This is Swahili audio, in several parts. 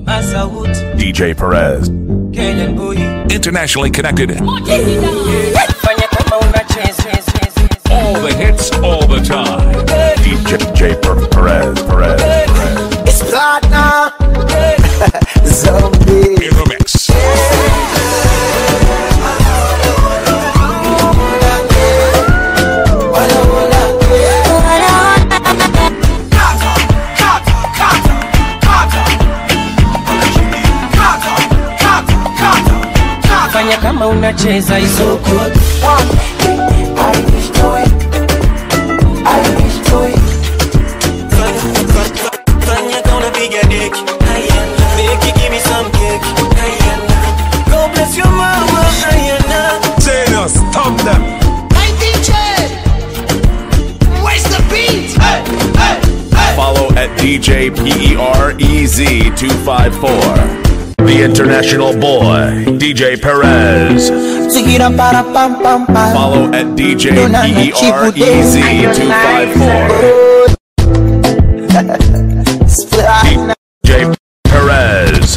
Masauti, DJ Perez. Kenyan boy. Internationally connected. Fanya kama unacheza. All the hits, all the time. DJ Per- Perez. Perez. Perez. It's platinum. Zombie. In the mix. Fanya kama unacheza isoko. Fanya kama unapiga deki. Ayana. Make give me some cake. Ayana. God bless your mama. Ayana. Say stop them. Hey DJ, where's the beat? Hey, hey, hey. Follow at DJ PEREZ254. The International Boy, DJ Perez. Sigira para pam pam pam. Follow at DJ Dona na chibu de. PEREZ254. It's platinum. DJ Perez.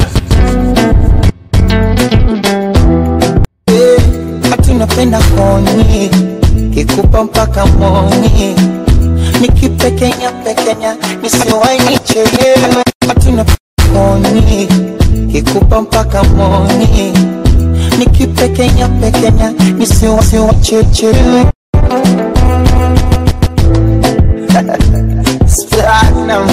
Ati napenda koni kikupa mpaka moni nikipekenya pekenya nisiwai nichelewe ati napenda koni kikupa mpaka moni nikipekenya pekenya nisiwachechelewe Platinum.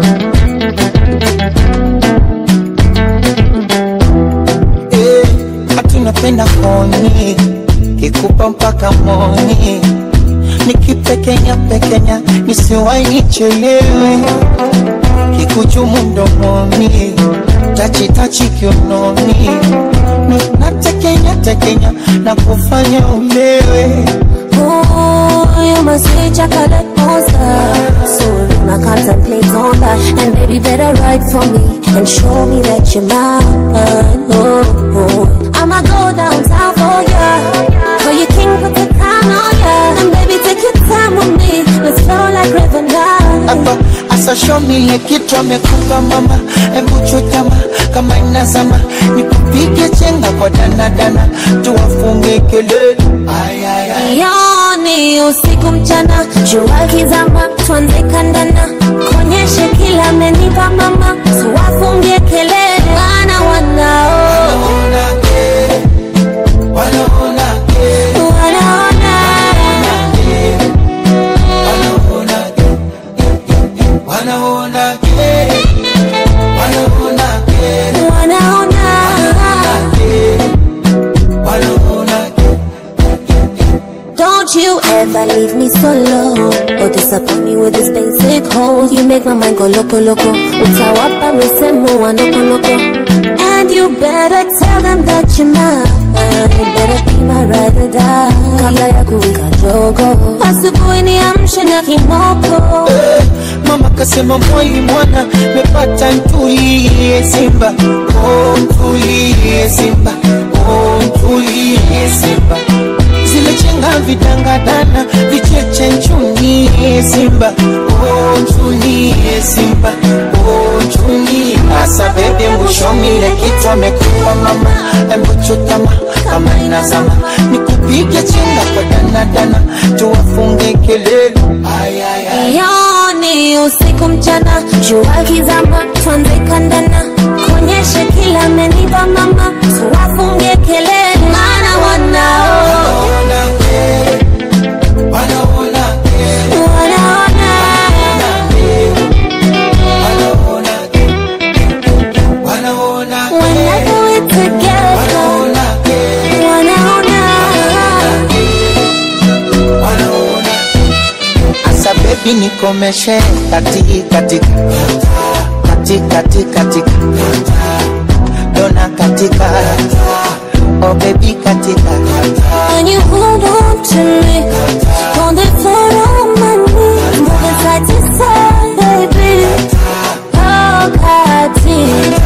Eh, ati napenda koni kikupa mpaka moni nikipekenya pekenya nisiwai nichelewe kikuchumu mdomoni tachitachi kiunoni Na- natekenya tekenya na kufanya ulewe Oh, you must be chocolate monster. So I contemplate on that. And baby, better write for me and show me that you're mine. Oh, oh. I'ma go downtown for ya. For your king, put the crown on ya. And baby, take your time with me. Let's flow like river now. hapa asashomile kitu amekupa mama hebu chutama kama inazama nikupige chenga kwa danadana tuwafunge kelele Ay, ay, ay. Yoni usiku mchana, jua kizama, tuanze kandana, konyeshe kila amenipa mama, tuwafungie kelele, wana wanao Wanaona kere, wanaona kere, wanaona wanaona kere, wanaona kere, wanaona kere, wanaona kere, wanaona kere. Don't you ever leave me solo or disappoint me with this basic hole. You make my mind go loco loco. Utawapa misemo wa loko loko. And you better tell them that you're mine. You better be my ride or die. Kabla ya kuwika jogo. Asubuhi niamshe na kimoko. Mama kasema mwai mwana mepata ntulie Simba, oh ntulie Simba, oh ntulie Simba. Zile chenga vidangadana vicheche nchunie Simba, oh nchunie Simba, oh nchunie. Asa bebe mbushomile kitu amekupa mama, embu chutama kama inazama, nikupige chenga kwa danadana, tuwafunge kelele. Ay, ay, ay. Yoni usiku mchana, jua kizama, tuanze kandana, konyeshe kila amenipa mama, tuwafungie kelele, maana wanao wanaona whenever we together, wanaona Asa baby nikomeshe kati katika kati kati katika dona katika oh baby katika when you hold on to me, on the floor on my knees, moving side to side, baby. Oh, kati.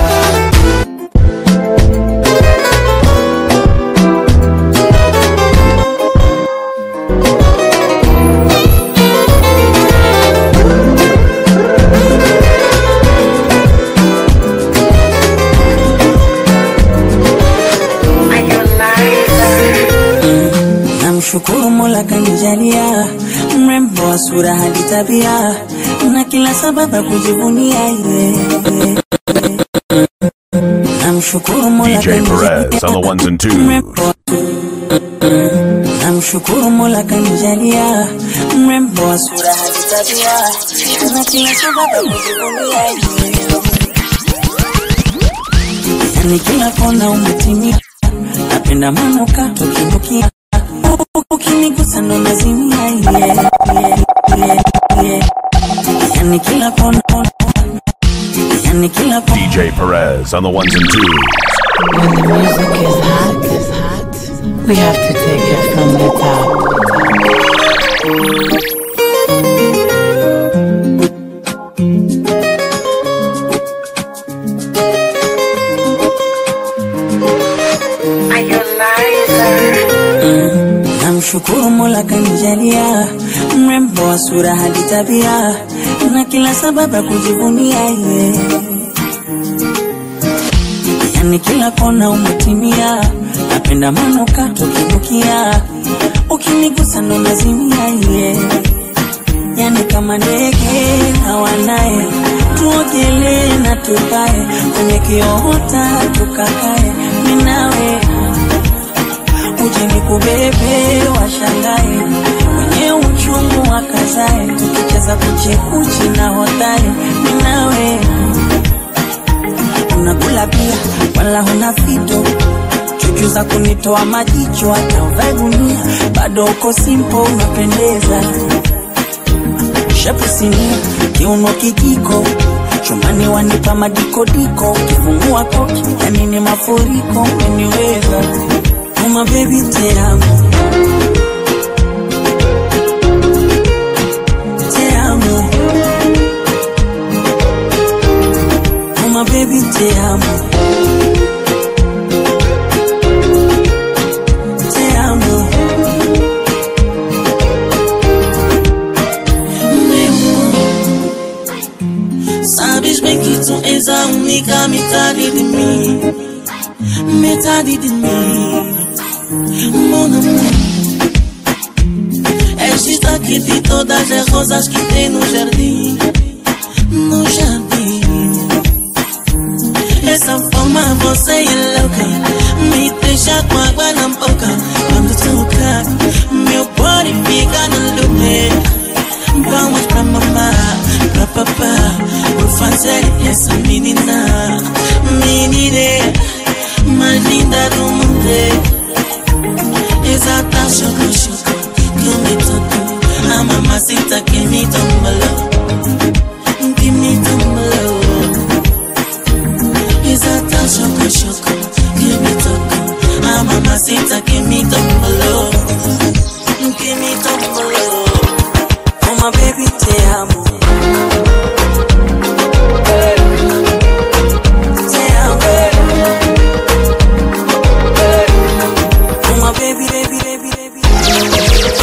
sura hadi tabia na kila sababu ya kujivunia yeye. Namshukuru Mola DJ Perez on the ones and twos. mrembo Namshukuru Mola kanijalia mrembo wa sura hadi tabia na kila sababu ya kujivunia yeye. Yani kila kona umetimia, napenda manukato kinukia, ukinigusa ndo nazimia yeah, yeah, yeah, yeah. Yani kila kona yani kila kona DJ Perez on the ones and twos. When the music is hot, is hot, we have to take it from the top. Namshukuru Mola kanijalia mrembo wa sura hadi tabia na kila sababu ya kujivunia yeye. Yani kila kona umetimia, napenda manukato kinukia, ukinigusa ndo nazimia yeye. Yani kama ndege hawanaye, tuogelee na tukae kwenye kiota tukakae, mimi nawe uje nikubebe washangae kwenye uchungu wakazae tukicheza kuchekuchi na hodari ninawe unakula pia wala huna fito chuchu za kunitoa majicho hata uvae gunia bado uko simpo unapendeza shepu sinia kiuno kijiko chumbani wanipa madikodiko ukifungua koki yani ni mafuriko umeniweza Uma baby te amo Te amo Uma baby te amo Te amo Sabes bem que tu és a única metade de mim Metade de mim Mon amour És destaque de todas as rosas que tem no jardim No jardim Essa forma você é louca Me deixa com água na boca Quando toca Meu body fica no loop Vamos pra mamá, pra papá Vou fazer essa menina Menina mais linda do mundo Exata choco choco Que me tocou A mamacita que me tombalou Que me tombalou Exata choco choco Que me tocou A mamacita que me tombalou Que me tombalou Oh my baby te amo Te amo Oh my baby, baby, baby, baby.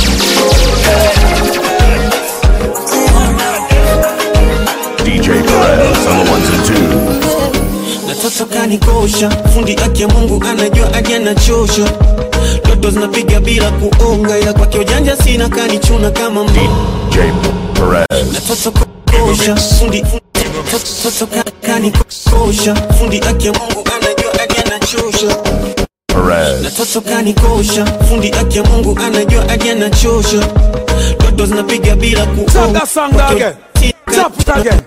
DJ Perez on the ones and twos. Natoto kanikosha, fundi aki ya Mungu anajua aje anachosha. Ndoto zinapiga bila kuonga, ila kwake ujanja sina, kanichuna kama mbo. DJ Perez. Natoto kosha, fundi Toto kanikosha, fundi aki ya Mungu anajua aje anachosha. Perez. Natoto kanikosha, fundi aki ya Mungu anajua aje anachosha. Ndoto zinapiga bila kuonga. Sing that song again. Stop it again.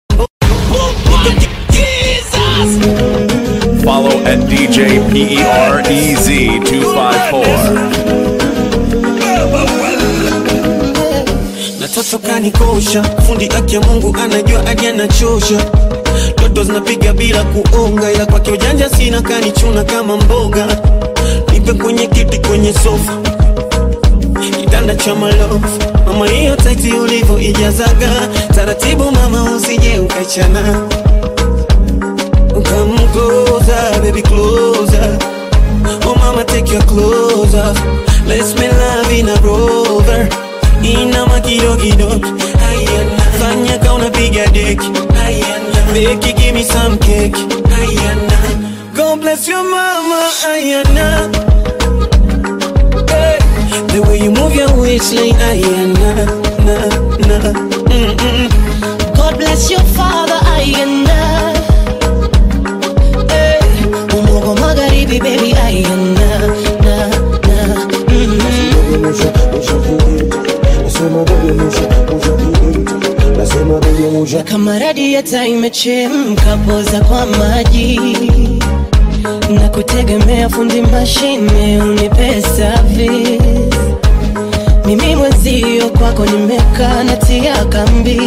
Follow at DJ PEREZ 254. Natoto kanikosha, fundi aki ya Mungu anajua aje anachosha. Ndoto zinapiga bila kuonga, ila kwake ujanja sina, kanichuna kama mboga. Nipe kwenye kiti, kwenye sofa, kitanda cha malofu. Mama, hiyo taiti ulivyo ijazaga taratibu, mama, usije ukachana. Come closer, baby, closer. Oh mama, take your clothes off. Let's make love in a rover. Inama kidogo kidogo. Ayana. Fanya ka unapiga deki. Ayana. Beki, give me some cake. Ayana. God bless your mama. Ayana. Hey. The way you move your waistline. Ayana. na, na. Mm, mm. God bless your father ayana hey, umogo magharibi baby ayana na, na. Mm-hmm. kama radiata imechemka poza kwa maji na kutegemea fundi mashine unipe service mimi mwenzio kwako nimekaa natia kambi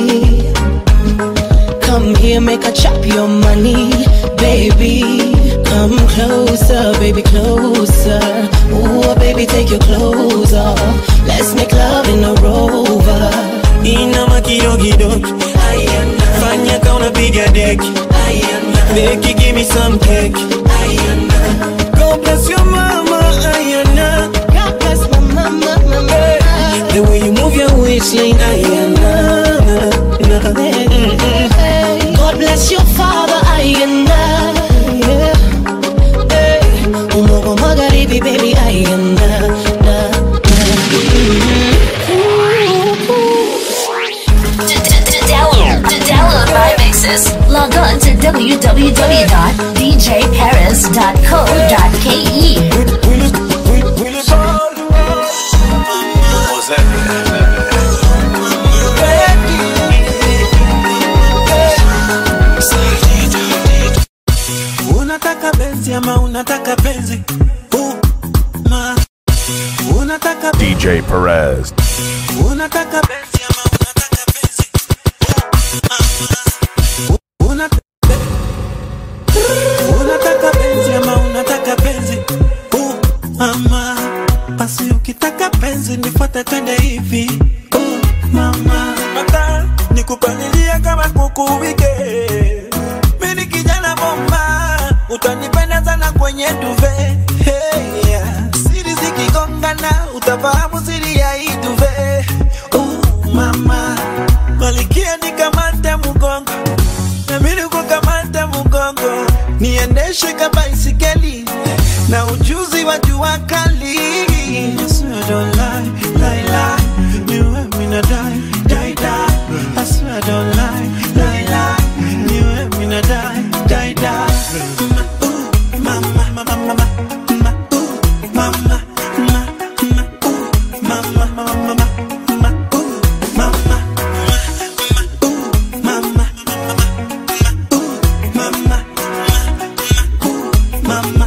Come here, make a chop your money, baby. Come closer, baby, closer. Ooh, baby, take your clothes off. Let's make love in a rover. Inama kidogo fanya ka unapiga deki Beki, give me some cake God bless your mama Ayana God bless my mama, mama. The way you move your waistline Ayana na, na. Mm, mm. God bless your father, ayana. Yeah. Hey, umogo magharibi, baby, ayana. Na, na. To, to, to download, to download my mixes, log on to www.djparis.co.ke. Unataka benzi ama unataka penzi uh, ma. Unataka DJ Perez. Unataka benzi ama unataka penzi uh, uh, unataka Unataka penzi ama unataka penzi uh, mama basi ukitaka penzi nifuate twende hivi uh, mama mata nikupalilia kama kuku wike mimi kijana bomba utanipenda sana kwenye duve hey, yeah. siri zikigongana utafahamu siri ya hii duve uh, mama malikia nikamate mgongo nami nikukamate mgongo niendeshe kabaisikeli na ujuzi wa jua kali I swear I don't lie, lie, lie. Niwe mina die, die, die. I swear I don't lie, lie, lie. Niwe mina die, die, die. Ma, ooh, mama, mama, mama, ma, ooh, mama, ma, ma, ooh, mama, mama, mama, ma, ooh, mama, ma, ooh, mama, mama, mama,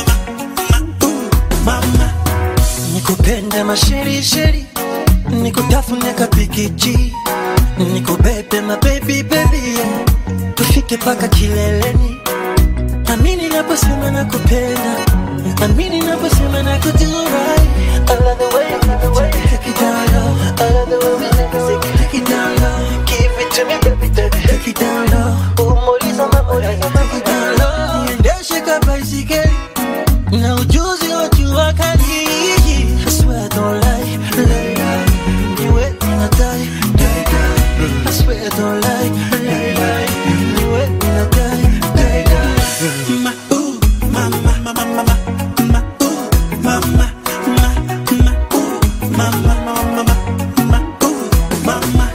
mama, nikupende masherisheri nikutafune kapikiji nikubebe mabebi bebi tufike paka kileleni amini naposema nakupenda amini naposema nakujurai I love the way, I love the way you take it down low I love the way we take it, take it, take it down low Give it to me, baby, baby, take it down low Umoliza mamoliza, take it down low Niendeshe kabaisikeli na ujuzi wa jua kali I swear I don't lie, lie, lie Niwe mina die, die, die I swear I don't lie, lie, lie Niwe mina die, die, die Ma, ooh, mama, mama, mama Ma, ooh, mama, ma, ma, ooh, mama, mama, mama Ma, ooh, mama,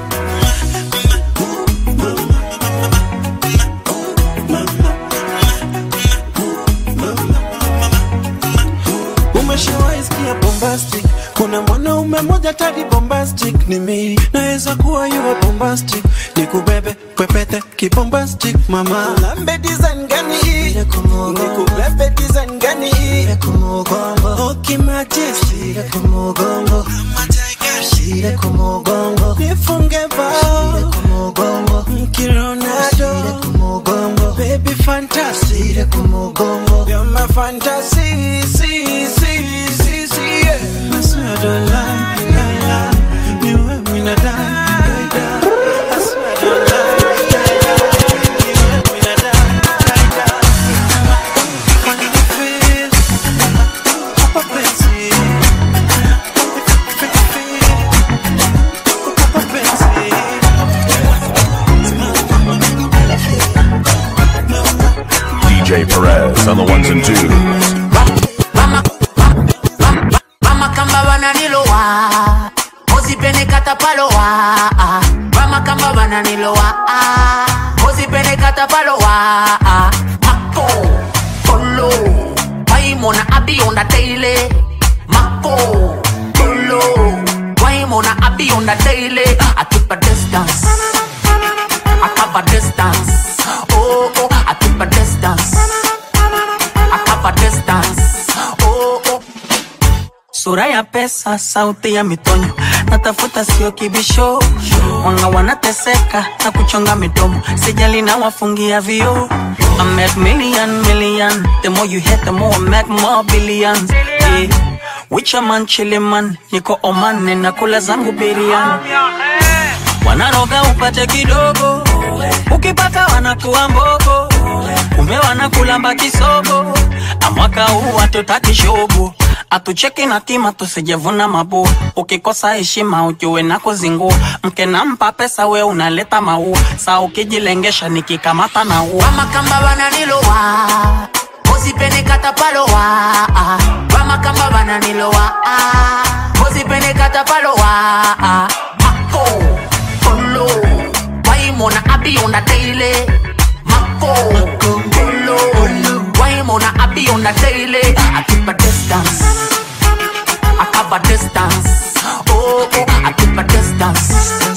umeshawahi sikia bombastic kuna mwanaume mmoja tadi bombastic ni mimi naweza kuwa yuwa bombastic nikubebe pepete kibombastic mama lambe design gani hii nikubebe design gani hii okimajeshi shire kumugongo nifunge bao mkironado baby fantasy you're my fantasy see see see see yeah I swear I don't lie lie lie you and me not die die die I swear I don't lie die die you and me not die die die when you feel Papa Betsy Papa Betsy DJ Perez on the ones and twos. mama kamba wananilowa ozipene katapalowa bananilowa kozipelekata palowa mako polo waimona abionda daily mako polo waimona abionda daily i keep a distance i cover distance oh oh i keep a distance i cover distance oh oh sura ya pesa, sauti ya mitonyo, natafuta sio kibisho. Wanga wanateseka na kuchonga midomo, sijali na wafungia vio. I make million million, the more you hit the more I make more billions. Yeah. Wicha man chili man, niko Oman ninakula zangu biriani. Wanaroga upate kidogo, ukipata wanakuwa mbogo, kumbe wanakulamba kisogo. Amwaka huu hatutaki shogo atucheki na kima tusijevuna mabua ukikosa heshima ujue na kuzingua mke nampa pesa we unaleta maua saa ukijilengesha nikikamata na ua wamakamba bananilowa usipenekata palowa wamakamba bananilowa usipenekata palowa mako polo waimona abionda daily mako polo waimona abionda daily I keep a distance I cover distance oh oh I keep a distance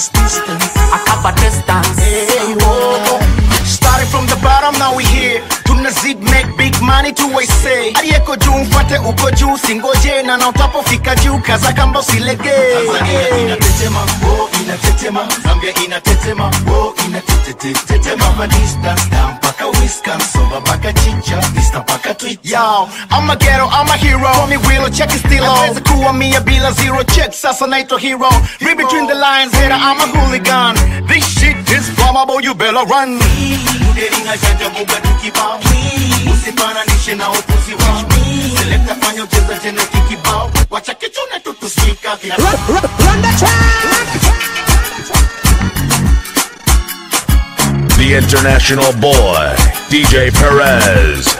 I cover distance oh oh Started from the bottom, now we here. Tunazid make big money to we say. Aliyeko juu mfuate uko juu, singoje na na utapofika juu, kaza kamba usilege. Tanzania inatetema, oh inatetema, Zambia inatetema, oh inatetetetema, Hapa distance down mpaka Wisconsin, mpaka chicha, vista mpaka Twitter. Yo, I'm a ghetto, I'm a hero. Call me Willow, check it still on. Naweza kuwa mia bila zero check, sasa naitwa hero. Read between the lines, hater, I'm a hooligan. This shit is flammable, you better run. Uderinga janja buga tukibao, usifananishe na upuzi wao. Selekta fanya ucheza tena kikibao, wacha kichune tutusika kila The international boy, DJ Perez.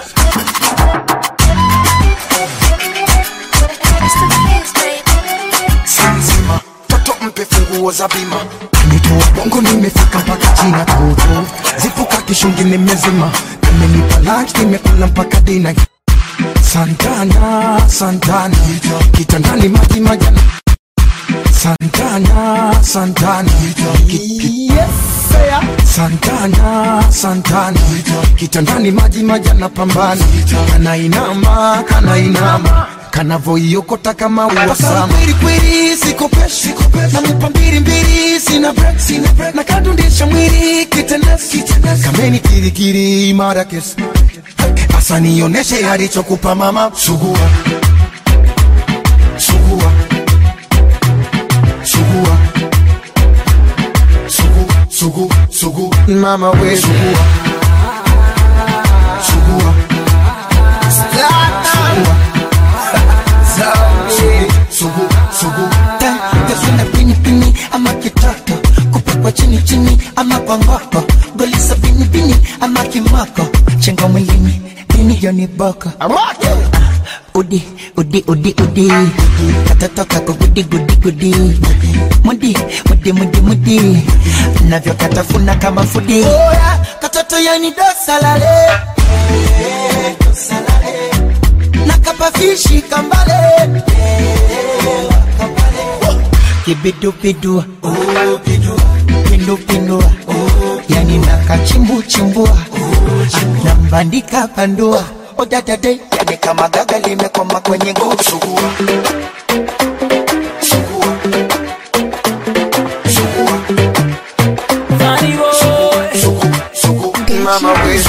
Zanzibar, toto mpe funguo za bima nitoa bongo nimefika mpaka china toto zipuka kishungi nimezima nimenipa lunch nimekula mpaka dina santana santana kitandani maji majana santana santana Ki- ki- santana santana kitandani maji majana pambana kanainama kanainama kanavoiokota kama uwasama kweli sikopeshi namupa mbili mbili sina break sina break na kadundisha mwili kitenesi kameni kirikiri imara kesi asa nioneshe alichokupa mama sugua sugua sugua sugu sugu sugu mama we sugua sugua sugua sugu sugu tasuna pini pini ama kitoto kupakwa chini chini ama kwa ngoko golisa pini pini ama kimoko chengo mwilini pini joni boko udi udi udi udi katoto kako gudi gudi gudi mudi mudi mudi mudi navyo katafuna kama fudi katoto yani dosalale nakapafishi kambale kibidubidu pindupindua yani nakachimbuchimbua nambandika pandua odadade yani kama gaga limekoma kwenye nguvu sugua sugua sugua sugu sugu mama we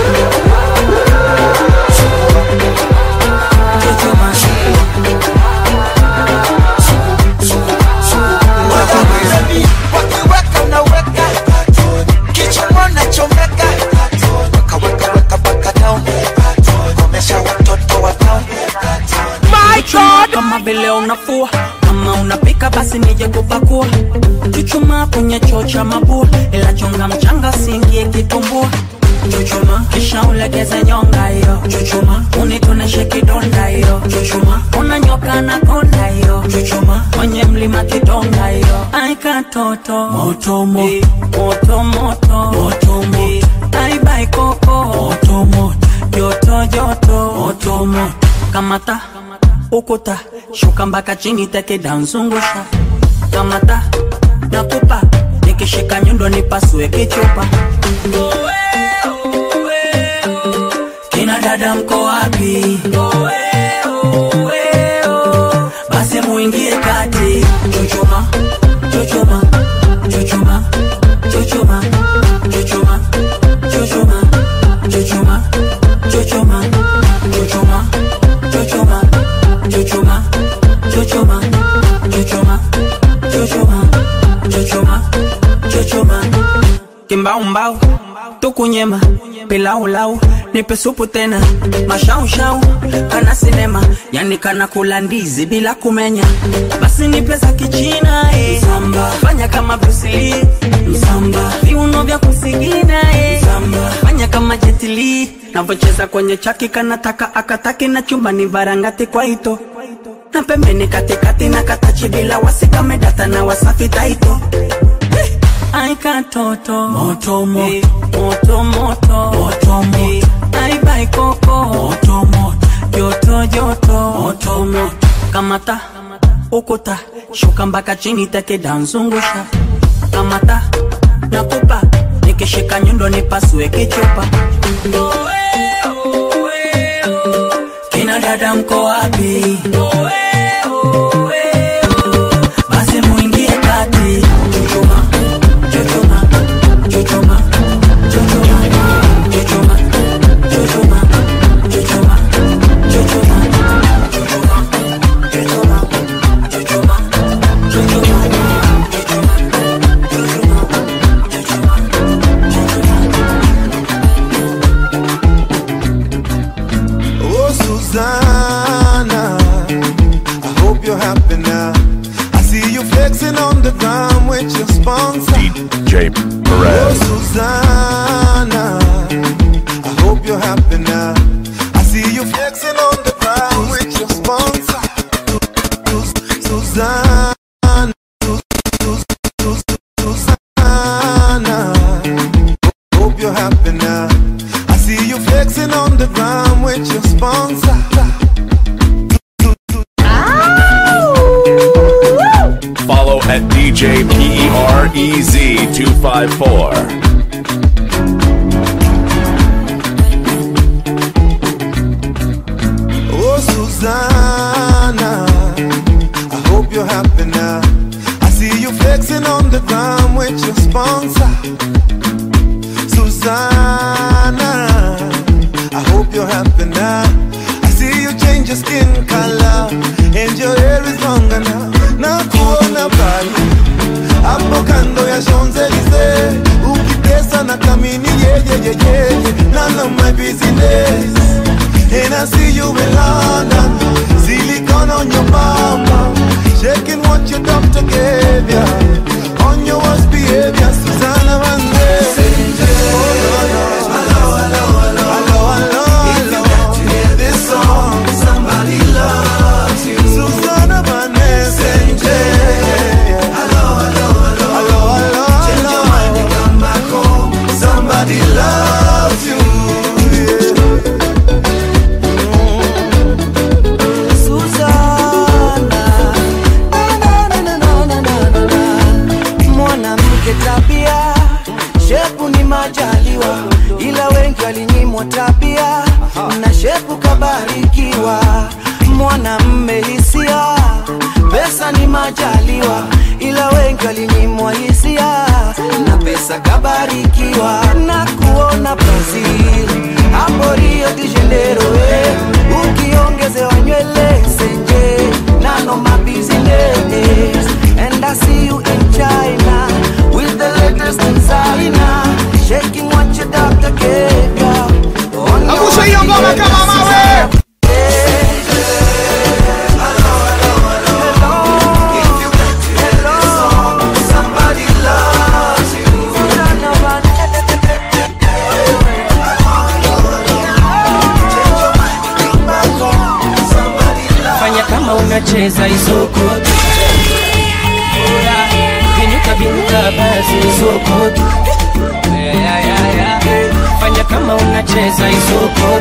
wakiweka unaweka kichwa nachomeka wakaweka weka paka down komesha watoto wa town Chuchuma kama vile unafua kama unapika basi nije kupakua chuchuma kwenye choo cha mabua ila chonga mchanga siingie kitumbua chuchuma kisha ulegeze nyonga hiyo chuchuma unitoneshe kidonda hiyo chuchuma unanyoka na konda hiyo chuchuma kwenye mlima kidonga hiyo ai aika toto moto moto moto moto moto moto ai bai koko moto moto joto joto moto moto kamata ukuta shuka mpaka chini teke danzungusha kamata nakupa nikishika nyundo nipasue kichupa kina dada mko wapi basi muingie kati chuchuma chuchuma chuchuma chuchuma chuchuma chuchuma chuchuma chuchuma chuchuma chuchuma chuchuma chuchuma chuchuma chuchuma chuchuma chuchuma kimbaumbau tukunyema pilaulau nipe supu tena mashaushau kana sinema yani kana kula ndizi bila kumenya basi nipe za kichina eh. Msamba. fanya kama brusili msamba viuno vya kusigina eh. Msamba. fanya kama jetili navocheza kwenye chaki kanataka akataki na chumbani varangati kwa ito na pembeni katikati na katachi bila wasikamedata na wasafi taito Ai katoto moto moto moto moto moto moto Ai bai koko moto moto joto joto moto moto kamata ukuta shuka mpaka chini teke danzungusha kamata nakupa nikishika nyundo nipasue kichupa kina dada mko wapi basi muingie kati chuchuma chuchuma chuchuma chuchuma chuchuma chuchuma chuchuma chuchuma Oh, Susanna, I hope you're happy now. I see you flexing on the ground with your sponsor. J. Oh, Perez. Susanna, I hope you're happy now. I see you flexing on the ground with your sponsor. Sus- Susanna, Sus- Sus- Susanna, hope you're happy now. I see you flexing on the ground with your sponsor. Follow at DJ PEREZ254. Oh, Susanna, I hope you're happy now. I see you flexing on the ground with your sponsor. Susanna, I hope you're happy now. I see you change your skin color and your hair is longer now. Na kuona pale hapo kando ya Champs-Elysees ukitesa na kamini yeyeyeyeye none of my business and I see you in London silicone on your mama shaking what your doctor gave ya on your worst behavior Susanna Vande Somebody loves you. Susanna Vanessa. Hello, hello, hello. Hello, hello, Change your mind and come back home. Somebody loves you. Susanna, na, na, na, na, na, na, na, na. mwanamke tabia shepu ni majaliwa ila wengi walinyimwa tabia na shepu kabarikiwa mwanamme hisia pesa ni majaliwa ila wengi walinyimwa hisia na pesa kabarikiwa na kuona Brazil hapo Rio de Janeiro eh. ukiongezewa nywele senje nano my business and I see you in China with the latest designer shaking what your doctor gave ya on your Angusha hiyo ngoma kama mawe. Somebody loves you. fanya kama unacheza isoko binuka basi isoko Yeah, yeah, yeah, yeah. fanya kama unacheza isoko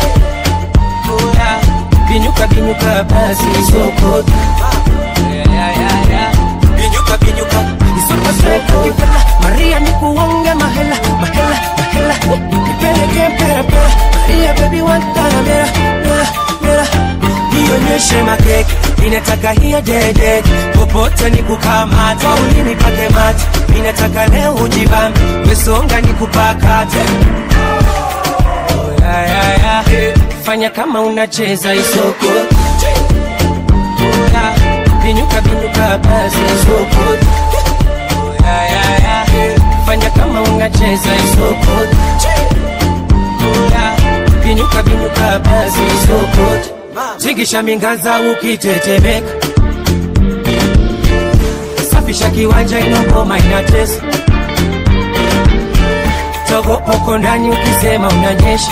Yeah. binyuka binyuka basi isoko Yeah, yeah, yeah, yeah. binyuka binyuka isoko soko Kipela, maria nikuonge mahela mahela mahela nipeleke mpera pera maria baby wantana mera mera mera nionyeshe makeke ninataka hiyo dede popote nikukamata ulimi pake mate ninataka leo ujibambe wesonga nikupakate ya, ya, ya. fanya kama unacheza isoko Ya, binyuka binyuka basi isoko Ya, ya, ya. fanya kama unacheza isoko Ya, binyuka binyuka basi isoko zigisha mingaza ukitetemeka safisha kiwanja inogoma inatesa togopoko ndani ukisema unanyesha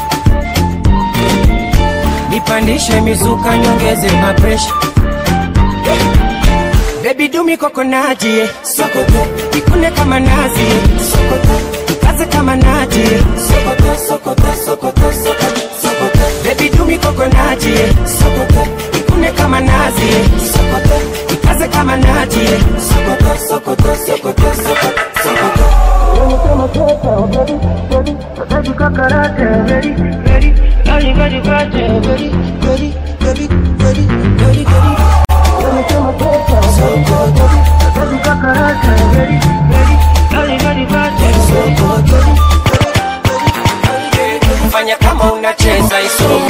nipandishe mizuka nyongeze mapresha bebi dumi kokonati sokoto ikune kama nazi sokoto ikaze kama nati sokoto sokoto sokoto sokoto sokoto bebi dumi kokonati sokoto ikune kama nazi sokoto ikaze kama nati sokoto sokoto sokoto sokoto sokoto fanya kama unacheza isoko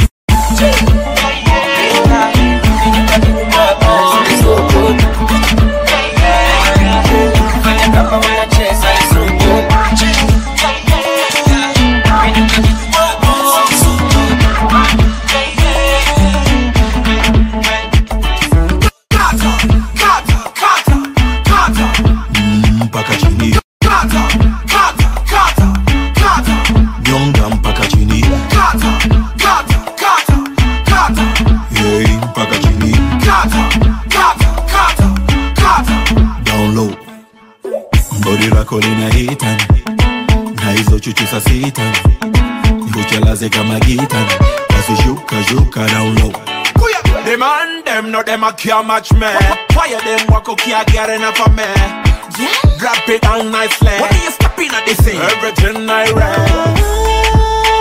fanya kama unacheza isoko mpaka chini nyonga mpaka chini Yei, mpaka chini down low bodi lako lina hitan na hizo chuchu sa sitan nikuchelaze kama gitan basi shuka shuka down low The man them no them a care match me. Fire them walk okay I get enough of me. Drop it down nicely. What are you stopping at this thing? Everything I read.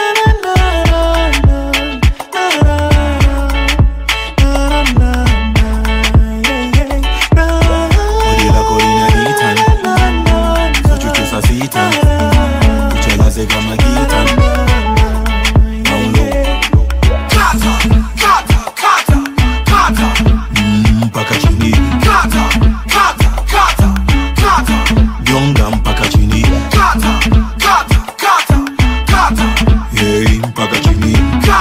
bodi lako lina hitan hizo chuchu sa sitan nikuchelaze kama gitan down low Mm, mpaka chini nyonga mpaka chini Yei, mpaka chini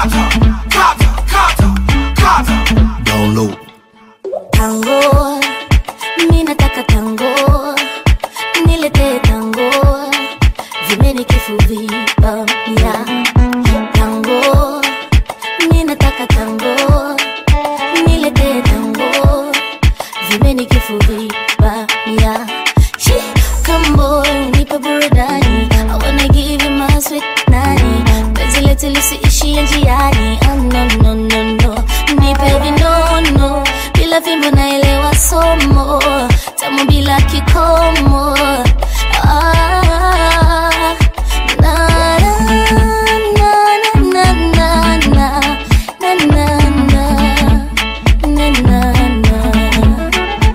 down low tango mi nataka tango nilete tango vimeni kifuvipamia tango mi nataka tango nilete tango vimeni kifuvipamia kambo nipe burudani I wanna give you my sweet nani penzi letu lisiishie njiani oh, no, no, no, no. nipe vinono bila fimbo naelewa somo tamu bila kikomo ah, na, na, na, na, na, na, na, na, na, na, na, na.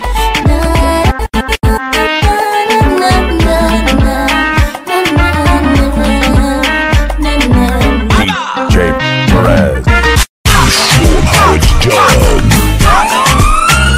DJ Perez. Show 'em how it's done.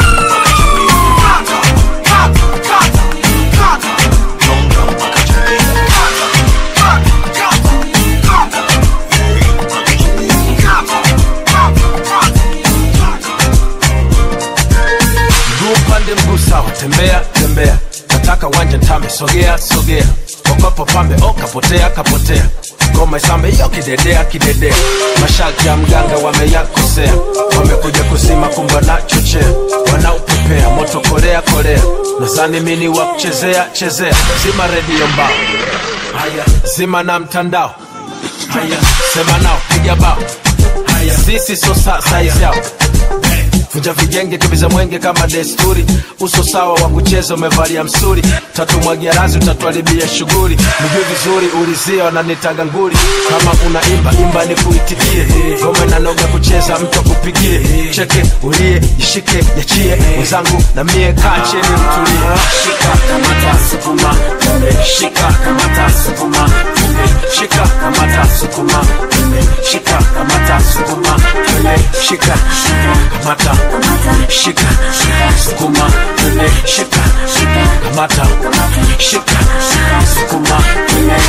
Mguu upande mguu sawa, tembea tembea, nataka wanja ntame, sogea sogea, okopo pambe, o kapotea kapotea, ngoma isambe hiyo kidedea kidedea masharti ya mganga wameyakosea wamekuja kuzima kumba na chochea wanaupepea moto korea korea nazani mini wa kuchezea chezea zima redio mbao haya zima na mtandao haya sema nao piga bao haya sisi so sa saizi yao vunja vijenge kibiza mwenge kama desturi uso sawa wa kucheza umevalia msuri tatumwagia razi utatuharibia shughuli mjui vizuri ulizia wananitaga nguli kama una imba imba ni kuitikie ngoma inanoga kucheza mtu akupigie cheke ulie jishike yachie mwenzangu na mie kaa cheni mtulie shika kamata sukuma tume shika kamata sukuma tume shika kamata sukuma tume shika kamata sukuma tume shika kamata shika sukuma tume shika kamata shika sukuma tume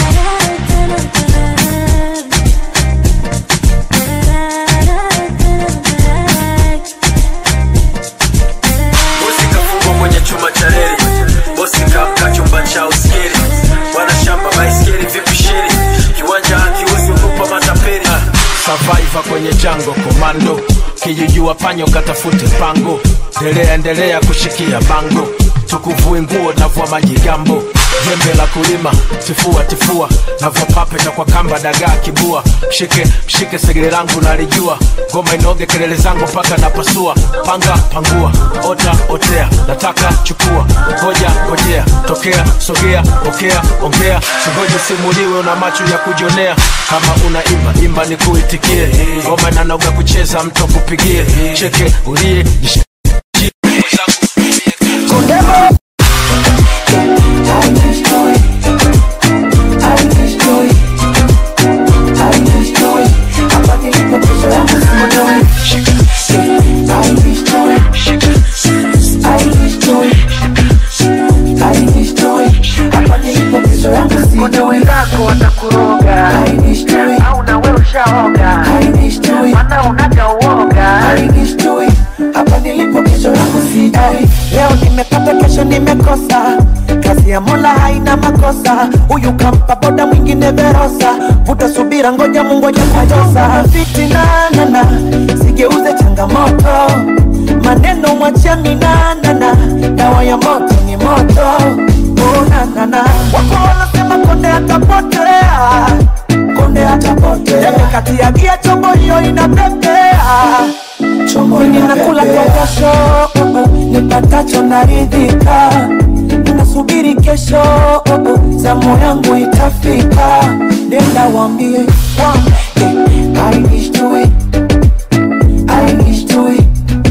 bosi kafungwa kwenye chuma cha reli bosi kamka chumba cha uskiri bwana shamba baiskeli vipi shiri kiwanja akiuzi ukupa matapeli survivor kwenye jango komando kijijua panyo katafute pango endelea endelea kushikia bango tukuvui nguo navua majigambo jembe la kulima tifua tifua navua papeta kwa kamba dagaa kibua mshike mshike segere langu nalijua ngoma inoge kelele zangu mpaka napasua panga pangua ota otea nataka chukua ngoja ngojea tokea sogea pokea ongea singoje simuliwe una macho ya kujonea kama una imba imba ni kuitikie ngoma inanoga kucheza mtu akupigie cheke ulie jish- kuna wenzako watakuroga au na wewe ushaoga mana unaga uoga hapa nilipo kesho yangu sidai leo nimepata kesho nimekosa kazi ya mola haina makosa huyu kampa boda mwingine verosa vuta subira ngoja mungu ajakutosa fitinanana sigeuze changamoto maneno mwachia minanana dawa ya moto ni moto unanana wako wanasema konde atapotea konde atapotea kati ya gia chombo hiyo inapepea chombo ninakula kwa jasho oh, oh, nipatacho naridhika nasubiri kesho oh, oh, zamu yangu itafika nenda wambie wambie I wish to it I wish to it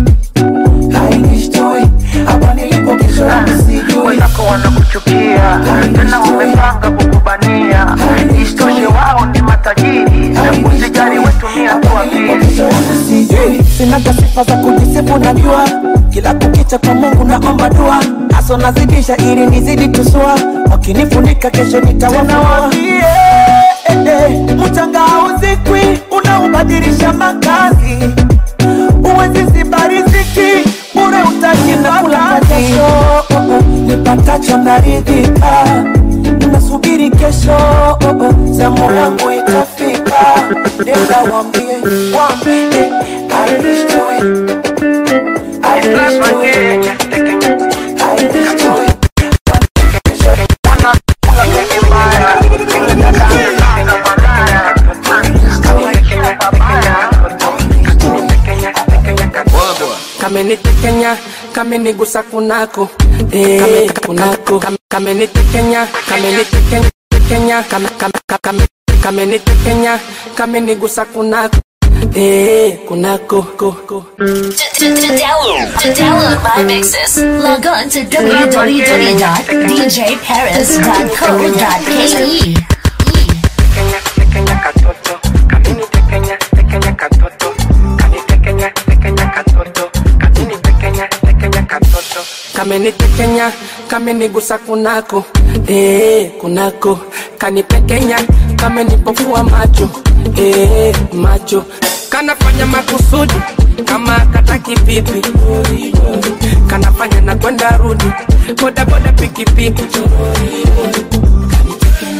I wish to it hapa nilipo kesho yangu sijui wenzako wanakuchukia tena wamepanga kukubania isitoshe wao ni matajiri usijali wetumia tu akili sijui sinaga sifa za kujisifu najua kila kukicha kwa mungu naomba dua aso nazidisha ili nizidi tusua wakinifunika kesho nitawafuawaambie mchanga hauzikwi unaubadilisha makazi uwezi ziba riziki bure utajinakula kesho oh, oh, nipatacho naridhika nasubiri kesho oh, oh, zamu yangu itafika nenda wambie wambie I wish to it I wish to it I wish to it kamenitekenya kamenigusa kunako eh, kunako Kam- kamenitekenya kamenitekenya tekenya, kam- kam- kam- kam- kamenitekenya kamenigusa kunako eh, kunako ko, ko. To, to, to download, to download my mixes, log on to www.djparis.co.ke. kamenitekenya kamenigusa kunako eh, kunako kanipekenya kamenipofua macho eh, macho kanafanya makusudi kama kataki pipi kanafanya na kwenda rudi bodaboda pikipiki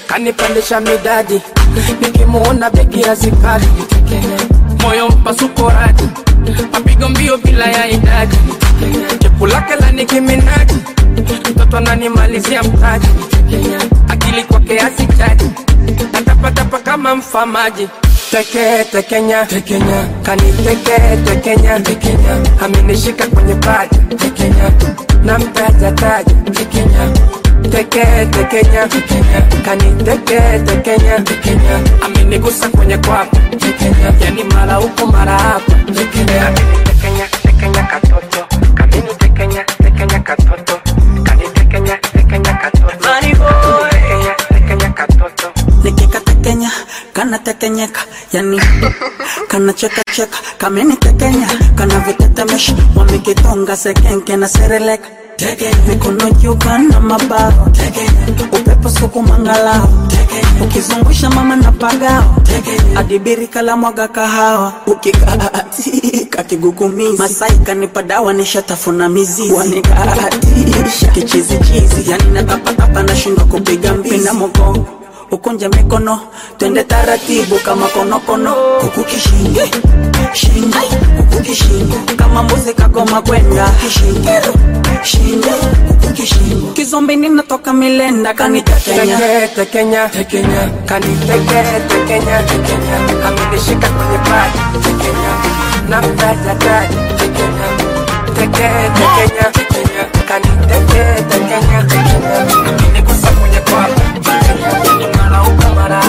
kanipandisha midadi nikimuona begi hazikadi moyo mpasuko radi mapigo mbio bila ya idadi chepu lake la nikiminaji mtoto ananimalizia mtaji akili kwake hazitaji natapatapa kama mfamaji teke tekenya tekenya kaniteke tekenya tekenya amenishika kwenye paja tekenya na mtaja taja tekenya teke tekenya tekenya kaniteke tekenya tekenya amenigusa kwenye kwapa tekenya yani mara huko mara hapa tekenya tekenya tekenya katoto kamini tekenya tekenya katoto kanitekenya tekenya katoto Money boy tekenya tekenya katoto nikikatekenya kanatekenyeka yani kanachekacheka kamenitekenya kanavitetemesha wamekitonga sekenke na sereleka mikono juu kana mabawa upepo suku mangalao ukizungusha mama na pagao adibiri kala mwaga kahawa ukikaatika kigugumizi masai kanipa dawa nishatafuna mizizi wanikaatisha kichizichizi yani natapatapa nashindwa kupiga mbizi na mogongo ukunje mikono twende taratibu kama konokono kuku kishingo shingo kuku kishingo kama mbuzi kagoma kwenda kishingo shingo kuku kishingo kizombi ninatoka milenda kanitekenya teke tekenya tekenya kaniteke tekenya tekenya amenishika kwenye paja tekenya na mtaja taja tekenya teke tekenya tekenya kaniteke tekenya tekenya amenigusa kwenye kwapa tekenya ni mara huko mara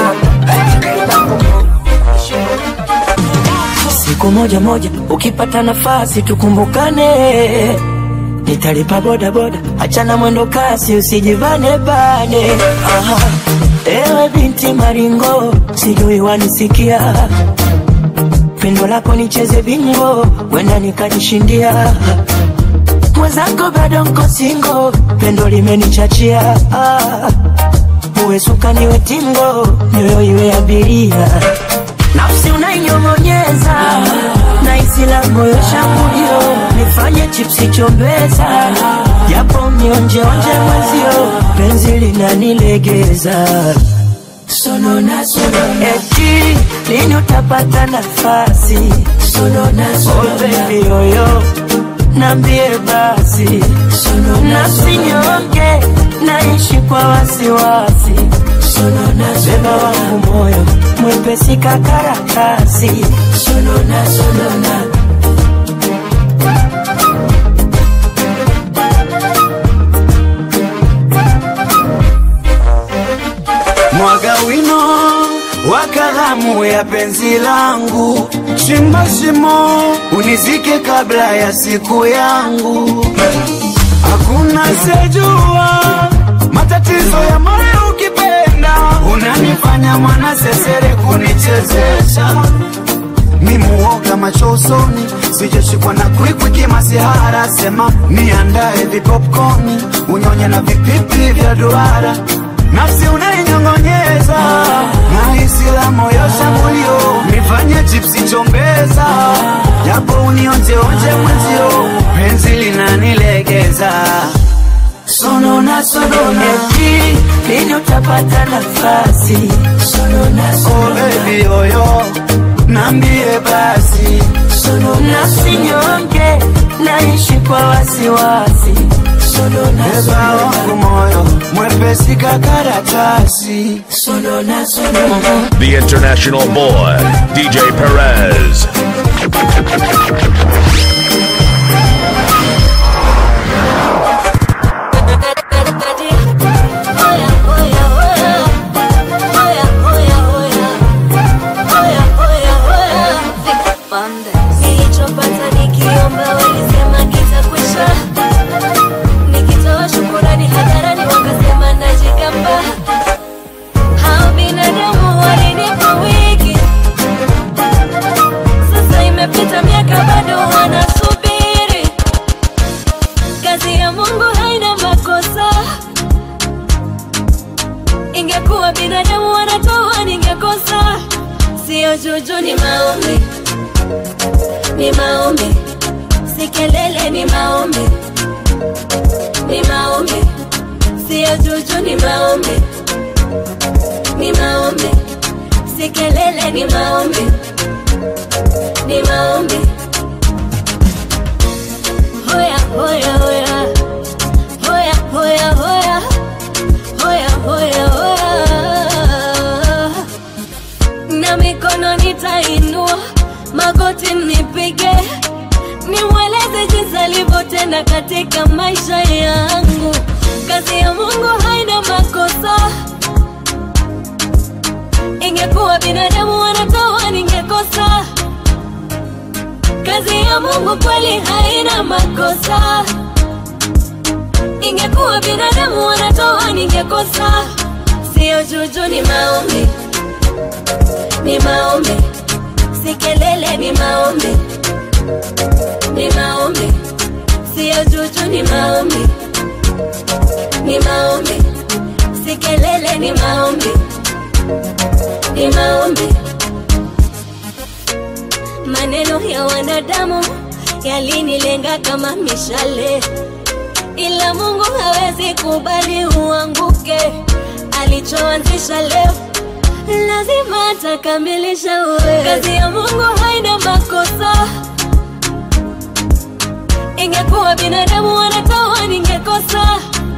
siku moja moja ukipata nafasi tukumbukane nitalipa boda boda achana mwendo kasi usijivane bane Aha. ewe binti maringo sijui wanisikia pendo lako nicheze bingo wenda nikajishindia mwenzako bado nko singo pendo limenichachia ah. uwe suka niwe tingo nyoyo iwe abiria nafsi unainyong'onyeza na isi la moyo shambulio nifanye chipsi chombeza japo mionjeonje mwezio penzi linanilegeza sonona sonona eti lini utapata nafasi sonona sonona oh, baby yoyo nambie basi nafsi nyonge naishi kwa wasiwasi beba wangu moyo mwepesi kakaratasi sonona sonona mwaga wino wa kalamu ya penzi langu, chimba shimo unizike kabla ya siku yangu. Hakuna sejua matatizo ya moyo ukipenda, unanifanya mwana sesere kunichezesha mi muoga macho usoni, sijashikwa na kwikwi kimasihara. Sema niandae vipopkoni, unyonye na vipipi vya duara, nafsi unainyong'onyeza na hisi la moyo shambulio, nifanye chipsi chombeza, japo unionjeonje mwenzio, penzi linanilegeza sonona sonona eti lini utapata nafasi sonona Oh baby yoyo, nambie basi nafsi nyonge naishi kwa wasiwasi beba wangu moyo mwepesi kakaratasi sonona sonona The international boy, DJ Perez. Nilichopata nikiomba walisema kitakwisha, nikitoa shukurani hadharani wakasema najigamba. Hao binadamu walinipa wiki, sasa imepita miaka bado wanasubiri. Kazi ya Mungu haina makosa, ingekuwa binadamu wanatoa ningekosa. Sio juju, ni maombi ni maombi, si kelele, ni maombi, ni maombi, siyo juju, ni maombi, ni maombi, si kelele, ni maombi, ni maombi. Hoya, hoya, hoya, hoya, hoya, hoya, hoya, hoya, hoya. Na mikono nitainua, magoti mnipige, nimweleze jinsi alivyotenda katika maisha yangu. Kazi ya Mungu haina makosa. Ingekuwa binadamu wanatoa, ningekosa. Kazi ya Mungu kweli haina makosa. Ingekuwa binadamu wanatoa, ningekosa. Sio juju, ni maombi, ni maombi, si kelele, ni maombi, ni maombi, sio juju, ni maombi, ni maombi, si kelele, ni maombi, ni maombi. Maneno ya wanadamu yalinilenga kama mishale, ila Mungu hawezi kubali uanguke. Alichoanzisha leo lazima atakamilisha. Uwe kazi ya Mungu haina makosa. Ingekuwa binadamu wanatoa, ningekosa.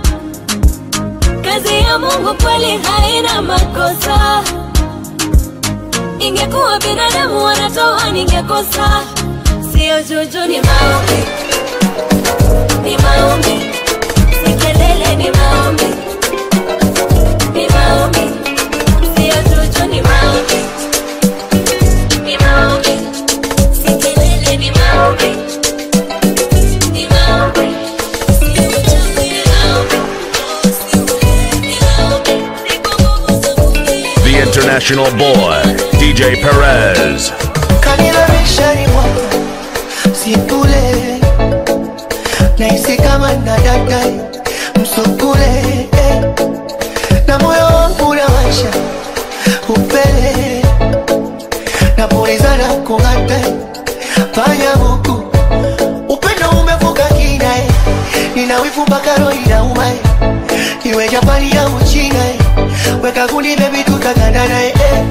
Kazi ya Mungu kweli haina makosa. Ingekuwa binadamu wanatoa, ningekosa. Sio juju, ni maombi, ni maombi, si kelele, ni maombi, ni maombi, sio juju, ni maombi, ni maombi, si kelele, ni maombi, ni maombi, sio juju, ni maombi, ni maombi. The international boy, DJ Perez. kanilalisharimwa sikule naisi kama nadadai msukule eh. na moyo wangu nawasha upele napulizana kung'ata panya huku upendo umevuka kina eh. nina wivu mpaka roho inauma eh. iwe Japani au China eh. weka kundi bebi tutakandana eh. eh.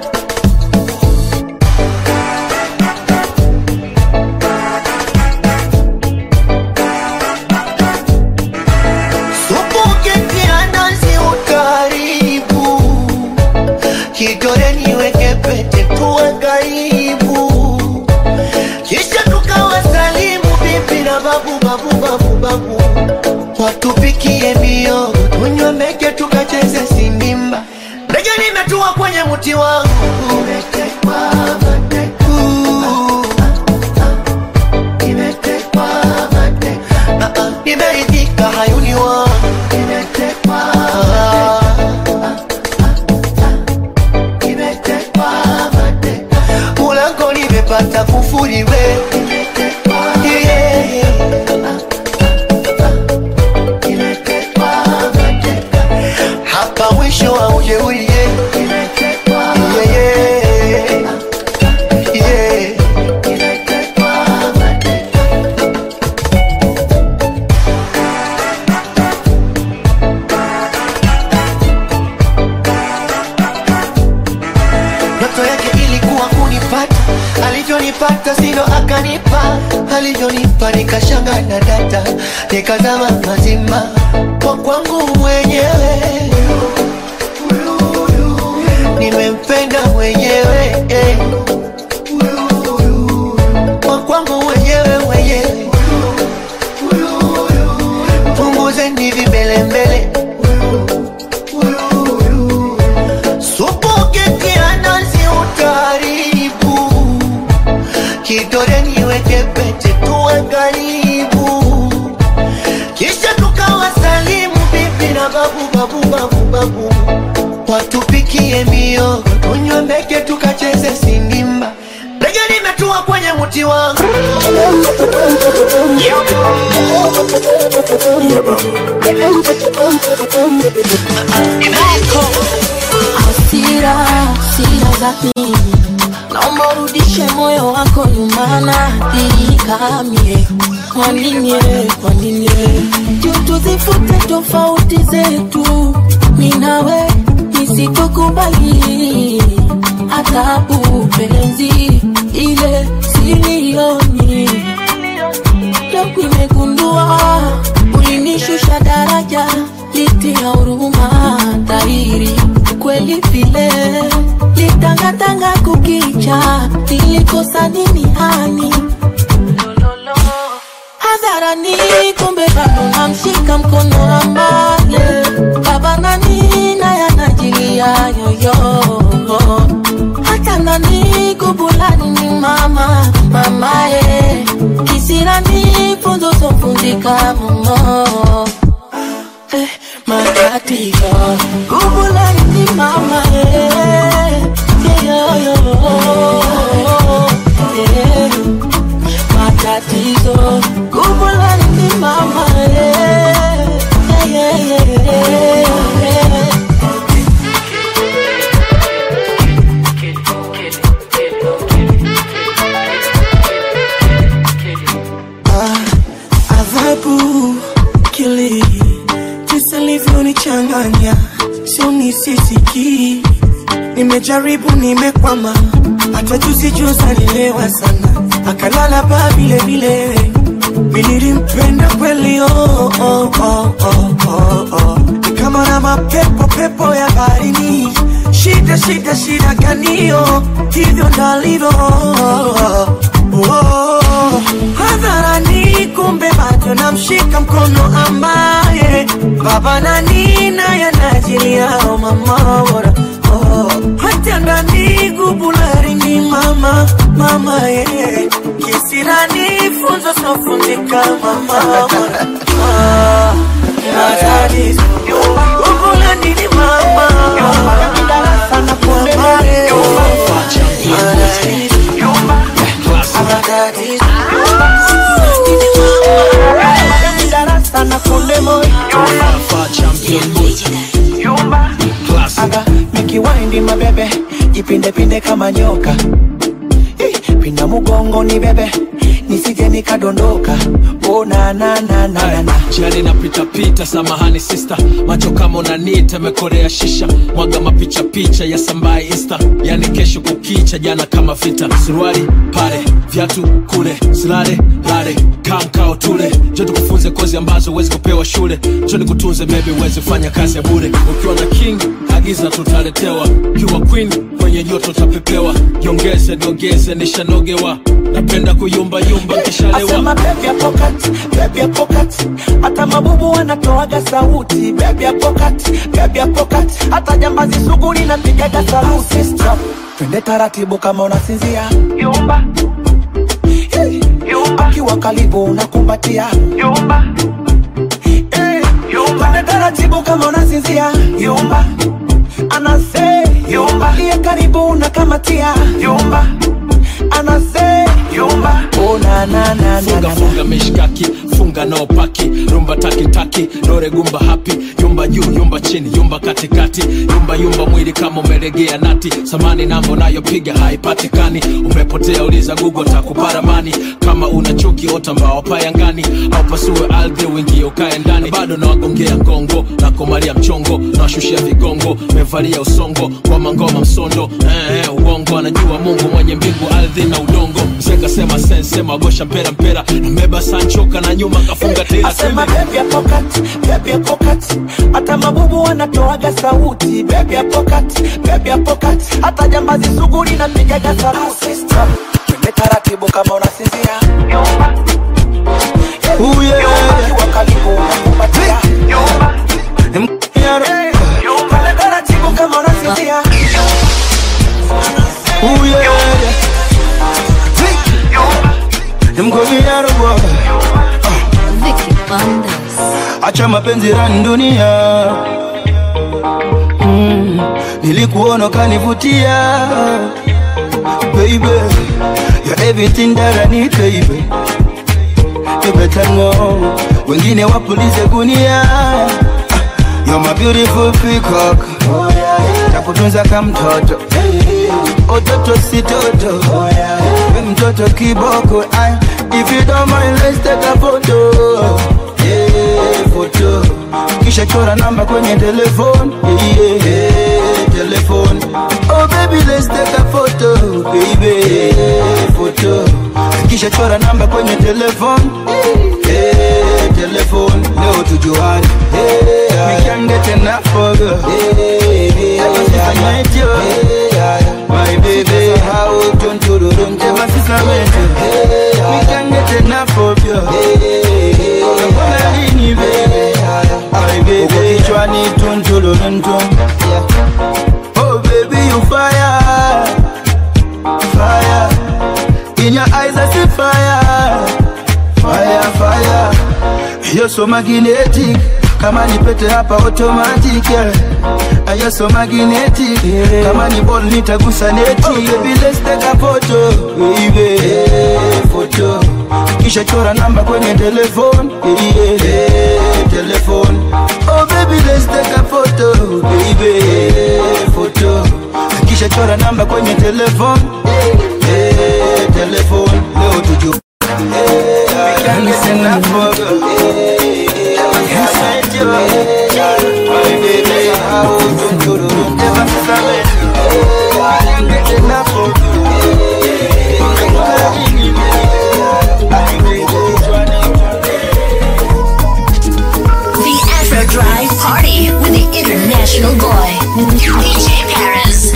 Ukitia nazi ukaribu, kidole niweke pete tuwe karibu, kisha tukawasalimu bibi na babu babu babu babu, watupikie miogo tunywe meke tukacheze sindimba. Ndege nimetua kwenye mti wangu umetekwa mateka. Nimetekwa mateka. Ah, ah, Nimeridhika hayuni wangu nimetekwa nimetekwa mateka. Ulango nimepata kufuri we Yeah. Nimetekwa mateka. hapa mwisho wa ujeuri yeah. Yeah, yeah. Yeah. ndoto yake ilikuwa kunipata alivyonipata silo akanipa alivyonipa nikashanga na data nikazama mazima kwa kwangu mwenyewe nimempenda mwenyewe eh. kwa kwangu mwenyewe mwenyewe punguzeni vimbelembele supu ukitia nazi utaribu kidole niweke pete tuwe karibu kisha tukawasalimu bibi na babu babu babu babu watupikie miogo tunywe mbeke tukacheze sindimba ndege nimetua kwenye mti wangu hasira hasira za nini naomba urudishe moyo wako nyuma na ikamie kwa nini eh, kwa nini eh? Juu tuzifute tofauti zetu minawe nisipokubali adhabu penzi ile silioni leo nimegundua ulinishusha daraja litia huruma dhahiri kweli vile litangatanga kukicha nilikosa nini hani hadharani kumbe bado namshika mkono ambaye baba nani naye anajilia yoyo hata ndani kubulani ni mama mamaye kisirani funzo sofunzika momo eh, matatizo kubulani ni mama eh, yoyo eh, matatizo kubulani ni mama eh, yeah, yeah, yeah, yeah. adhabu kili jinsi alivyonichanganya sio nisisiki nimejaribu nimekwama hata juzi juzi alilewa sana akalala baa vile vile nilimpenda kweli oh, oh, oh, oh, oh, oh. Ni kama na mapepo pepo ya baharini shida shida shida ganio hivyo ndalivyo oh, hadharani kumbe bado namshika mkono ambaye baba na nina yanajiliao mama bora oh, hata ndani gubulari ni mama mama ye kisirani funzo sofundika mama bora ah, matatizo gubulani ni mama darasa na mama ye matatizo darasa na kunde moyo aga mikiwaindi mabebe jipindepinde kama nyoka Eh, pinda mugongo ni bebe nisije nikadondoka oh, na, na, na, na, na, na. Jiani napita pita, samahani sister, macho kama unanita, mekorea shisha, mwaga mapicha picha ya sambaye insta, yani kesho kukicha, jana kama vita, suruali pale, viatu kule, silale lale, kamkao tule, jo tukufunze kozi ambazo huwezi kupewa shule, jo nikutunze maybe uweze fanya kazi ya bure, ukiwa na king agiza tutaletewa, ukiwa queen kwenye joto tapepewa, jiongeze niongeze, nishanogewa, napenda kuyumbayumba nkishalewa Asema baby ya pocket, baby ya pocket. Hata mabubu wanatoaga sauti baby ya pocket, baby ya pocket. Hata jambazi sugu linapigaga saluti Stop. Twende taratibu kama unasinzia Yumba hey. Yumba Akiwa karibu unakumbatia Yumba hey. Yumba Twende taratibu kama unasinzia Yumba Anase Yumba Aliye karibu unakamatia Yumba Anase Yumba Oh na na na na funga funga mishkaki funga nao paki rumba taki taki dore gumba hapi yumba juu yumba chini yumba katikati yumba yumba mwili kama umelegea nati samani nambo nayopiga haipatikani umepotea uliza google takuparamani kama una chuki ota mbao payangani au pasue ardhi uingie ukae ndani bado nawagongea ngongo nakomalia mchongo nawashushia vigongo mevalia usongo ngoma ngoma msondo eh, eh, uongo anajua mungu mwenye mbingu ardhi na udongo mzee sema sense magosha mpera mpera nameba sanchoka na nyuma kafunga tela Asema baby ya pocket, baby ya pocket. Hata mabubu wanatoaga sauti baby ya pocket, baby ya pocket. Hata jambazi sugu linapigaga saluti Stop. Twende taratibu kama unasinzia Yumba Ooh, yeah. Yumba Akiwa karibu unakumbatia Yumba Hey. Yumba Twende taratibu kama unasinzia Ooh, yeah. Them call me out of work. Acha mapenzi rani dunia mm. Nilikuona kanivutia Baby You're everything that I need baby You better know Wengine wapulize gunia Ah, You're my beautiful peacock Takutunza kama mtoto Ototo si toto We mtoto kiboko Ay, If you don't mind let's take a photo yeah, photo Kisha chora namba kwenye telefone yeah, yeah. telephone. Oh baby, let's take a photo, baby, photo. Kisha chora namba kwenye telephone. Hey, telephone, leo tujuane. Hey, we can get enough of you. Hey, hey, ever since I met you. Hey, my baby, how don't you do don't ever since I met you. Hey, we can get enough of you. Hey, Mbona lini baby? My baby, kichwani tuntulu tuntum. Oh baby, you fire, fire. In your eyes I see fire, fire, fire. You're so magnetic, kama ni pete hapa automatic. Yeah. And You're so magnetic, kama ni ball nitagusa neti. Oh baby, let's take a photo, baby, photo. Kisha chora namba kwenye telephone, yeah, yeah, telephone. Oh baby, let's take a photo, baby, photo. Kisha chora namba kwenye telephone, yeah, telephone. Leo tuju. Yeah, we can get enough of you. Yeah, ever since I met you. My baby, how do you do? Ever since I met you. Yeah, I can't get enough of you. The Afro Drive Party with the international boy, DJ Paris.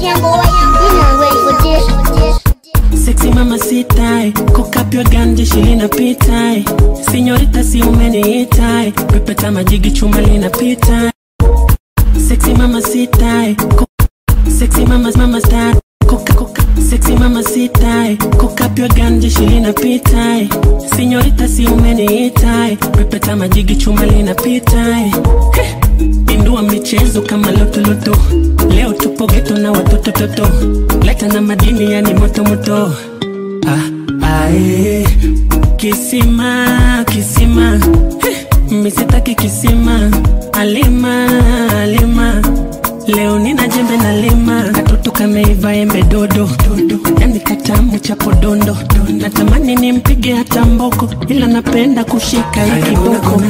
Sexy mama sitai Cock up your gun jeshi linapita Sinyorita si umeniita Pepeta majigi chuma linapita Sexy mama sitai Cock- Sexy mama mama star Coca coca Sexy mama sitai Cock up your gun jeshi linapita Sinyorita si umeniita Pepeta majigi chuma linapita Heh. Indua michezo kama lotoloto Leo tupo geto na watoto toto Leta na madini yani moto moto ah, ae. Kisima kisima Heh, misitaki kisima Alima alima Leo nina jembe na lima Katoto kameiva embe dodo Yani katamu cha podondo Natamani nimpige hata mboko Ila napenda kushika hii kiboko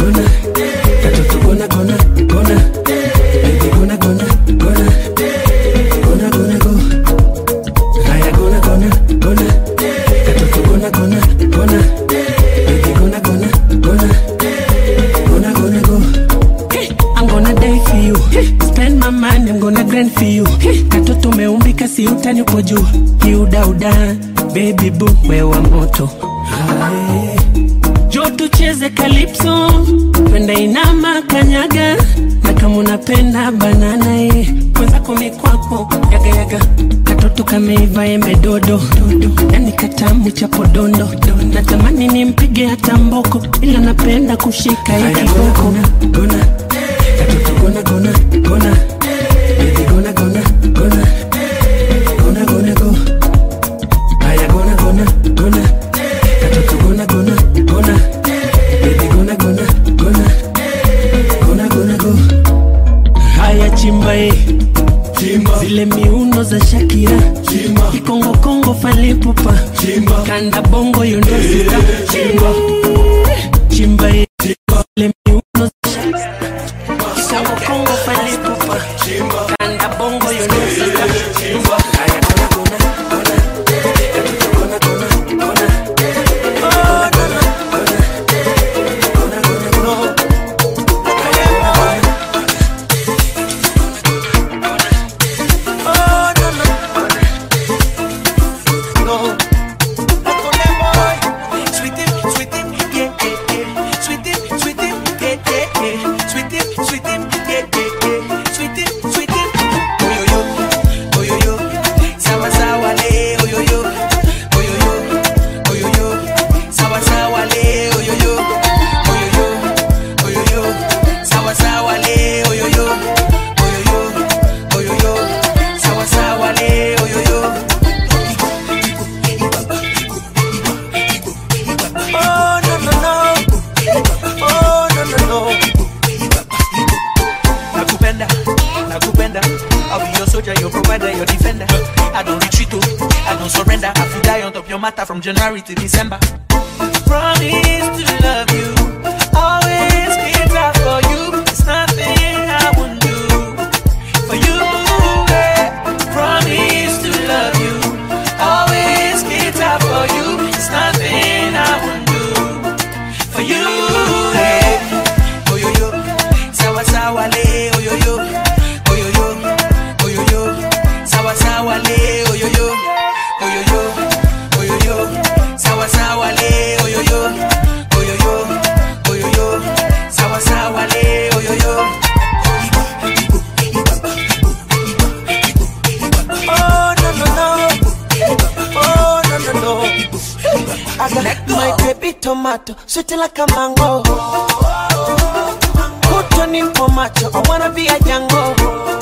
Katoto gona gona gona Baby gona gona gona Gona gona go Haya gona gona gona Katoto gona gona gona Baby gona gona gona Gonna gonna go Hey, I'm gonna die for you hey, Spend my money, I'm gonna grind for you hey, Katoto umeumbika si utani uko juu Kiudauda, baby boo, wewa moto Hai. Jo tucheze calypso Twende inama kanyaga Na kama unapenda banana eh Mwenzako mikwako yaga yaga Katoto kameiva embe dodo Yani katamu cha podondo Natamani nimpige hata mboko Ila napenda kushika hii kiboko Gona Katoto gona gona gona Baby gona gona gona Gona gona go Haya gona gona gona Katoto gona gona gona Baby gona gona gona Gona gona go Haya chimba eh zile miuno za Shakira Kikongo Kongo falipupa Kanda bongo yundosika Chimba Chimba eh. zile miuno za Shakira Kikongo Kongo falipupa Kanda bongo yundosika Haya gona gona gona Gona gona gona Oh gona gona Gona gona gona Oh no no no Sweetie, sweetie, yeah, yeah, yeah. Sweetie, sweetie, yeah, yeah, yeah. Sweetie, sweetie, yeah, yeah, yeah. Sweetie, sweetie. Oh yo yo, oh yo yo. Sawa sawa le, oh yo yo. Oh yo yo, oh yo yo. Sawa sawa le, oh yo yo. Oh yo yo, oh yo yo. Sawa sawa le, oh yo yo. Oh yo yo, oh yo yo. Sawa sawa le, oh yo yo. Oh no no no Oh no no no Nakupenda, nakupenda I'll be your soldier, your provider, your defender I don't retreat, oh, I don't surrender I feel die on top your matter from January to December Promise to love you Always be there for you There's nothing I wouldn't do For you sawa le oyoyo oyoyo oyoyo sawa sawa le oyoyo oyoyo oyoyo sawa sawa le oyoyo Oh no no no, oh no no no. I got my baby tomato, sweet like a mango. Put on in for macho, I wanna be a jango.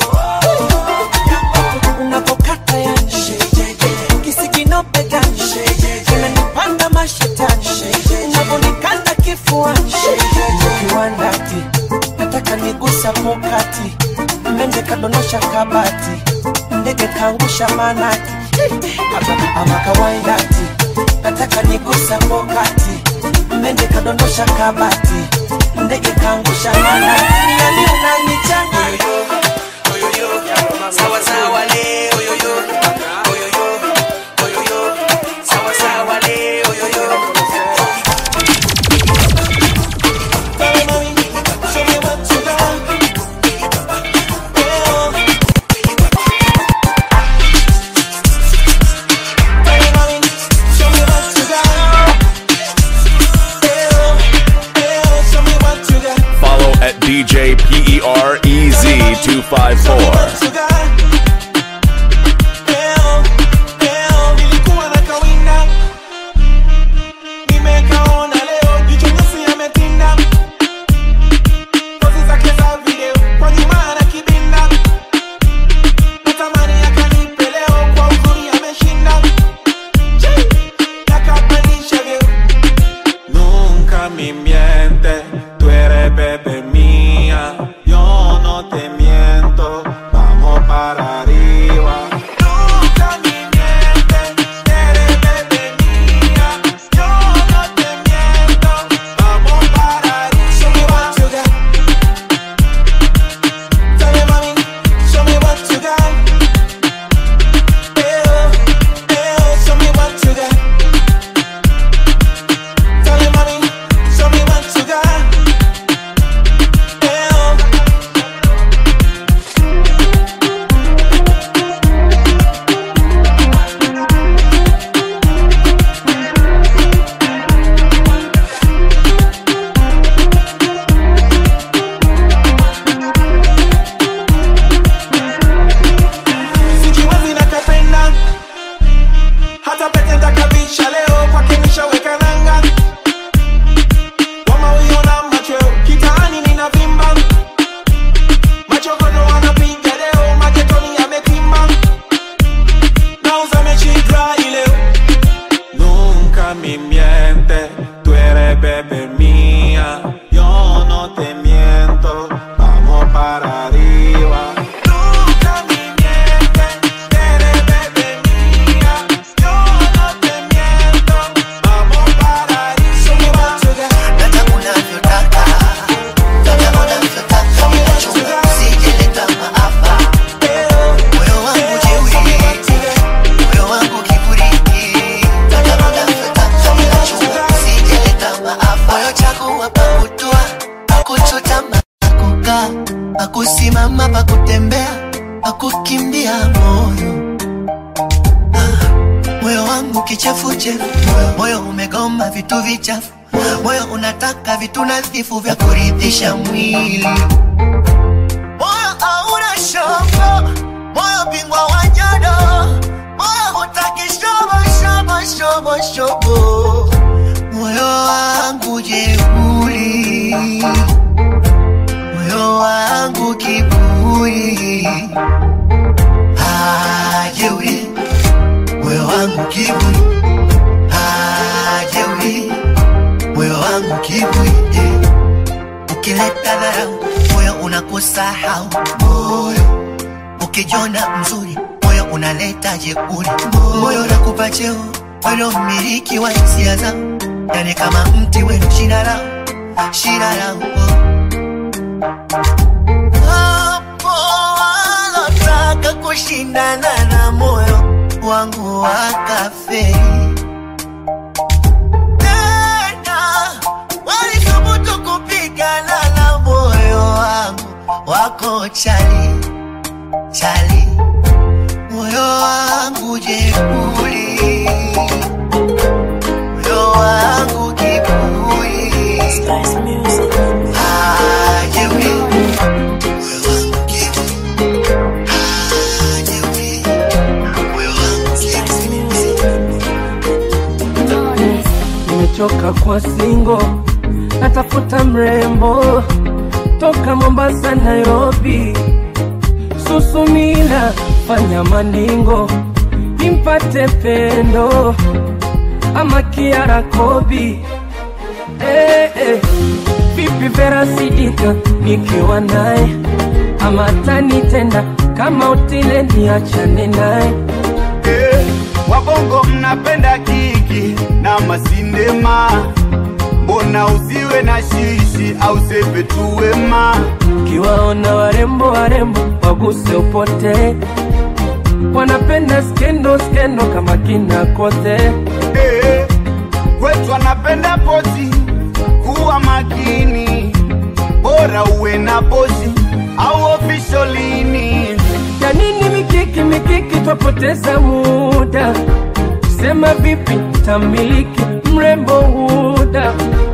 Unapokata yani, kisiginope gani, unanipanda mashetani, unaponikanda kifuani, kiwandati, nataka nigusa pokati, mende kadonosha kabati, ndege kaangusha manati, ama, ama kawaindati, nataka nigusa pokati, mende kadondosha kabati, ndege kaangusha manati, yani unanichanga sawa sawa le oyoyo oyoyo oyoyo sawa sawa le oyoyo Follow at DJ PEREZ254. nilikuwa na kawinda nimekaona leo jicho nyeusi ametinda pozi zake za video kwa nyuma ana kibinda natamani akanipe leo kwa uzuri ameshinda Chi! nakapandisha vyeo Nunca me miente, tú eres bebé mía, yo no te miento, vamos para arriba. Nunca me miente, eres bebé mía, yo no te miento, vamos para arriba. Show me what you got. Tell me, mami, show me what you got. Eh, oh, eh, oh, show me what you got. Tell me, mami, show me what you got. Eh, oh. Sijiwezi nakapenda hata pete ntakabisha leo kwake nishaweka nanga wamauiona machweo kitaani ninavimba machokono wanapiga leo magetoni yametimba nauza mechi dry leo Nunca me miente, tú eres bebé mía, yo no te miento, vamos para arriba. Nunca me miente, eres bebé mía, yo no te miento, vamos para arriba. Show me what you got. Nataka unavyotaka, nataka unavyotaka, ninachunga usijeleta maafa. Moyo wangu jeuri, moyo wangu kiburi. Nataka unavyotaka, ninachunga usijeleta maafa. Moyo chagua pa kutua, pa kuchutama, pa kukaa, pa kusimama, pa kutembea, pa kukimbia moyo moyo wangu kichefuchefu, moyo umegoma vitu vichafu, moyo unataka vitu nadhifu vya kuridhisha mwili. Moyo hauna shobo, moyo bingwa wa nyodo, moyo hutaki shobo shobo shobo shobo, moyo wangu jeuri, moyo wangu kiburi, ah, jeuri moyo wangu kiburi, ah, jeuri, moyo wangu kiburi, eh. ukileta dharau moyo unakusahau, moyo ukijona mzuri moyo unaleta jeuri, moyo unakupa cheo weno mmiliki wa hisia zangu, yani kama mti wenu shina lao shina lao hapo walotaka kushindana na moyo wangu wakafeli tena walithubutu kupigana na moyo wangu wako chali chali moyo moyo wangu jeuri, moyo wangu kiburi, ah, jeuri, moyo wangu kiburi, ah, jeuri, moyo wangu nimechoka kwa singo, natafuta mrembo toka Mombasa, Nairobi, Susumila, fanya maningo nimpate pendo ama Kiara Kobi. Eh, eh. Vipi Vera Sidika nikiwa naye ama tanitenda kama utile niachane naye Eh, wabongo mnapenda kiki na masindema mbona usiwe na shishi au sepe tu wema kiwaona warembo warembo waguse upote wanapenda skendo skendo kama kina kote Eh, kwetu anapenda pozi kuwa makini bora uwe na pozi au ofisholini ya nini mikiki mikiki twapoteza muda sema vipi tamiliki mrembo huda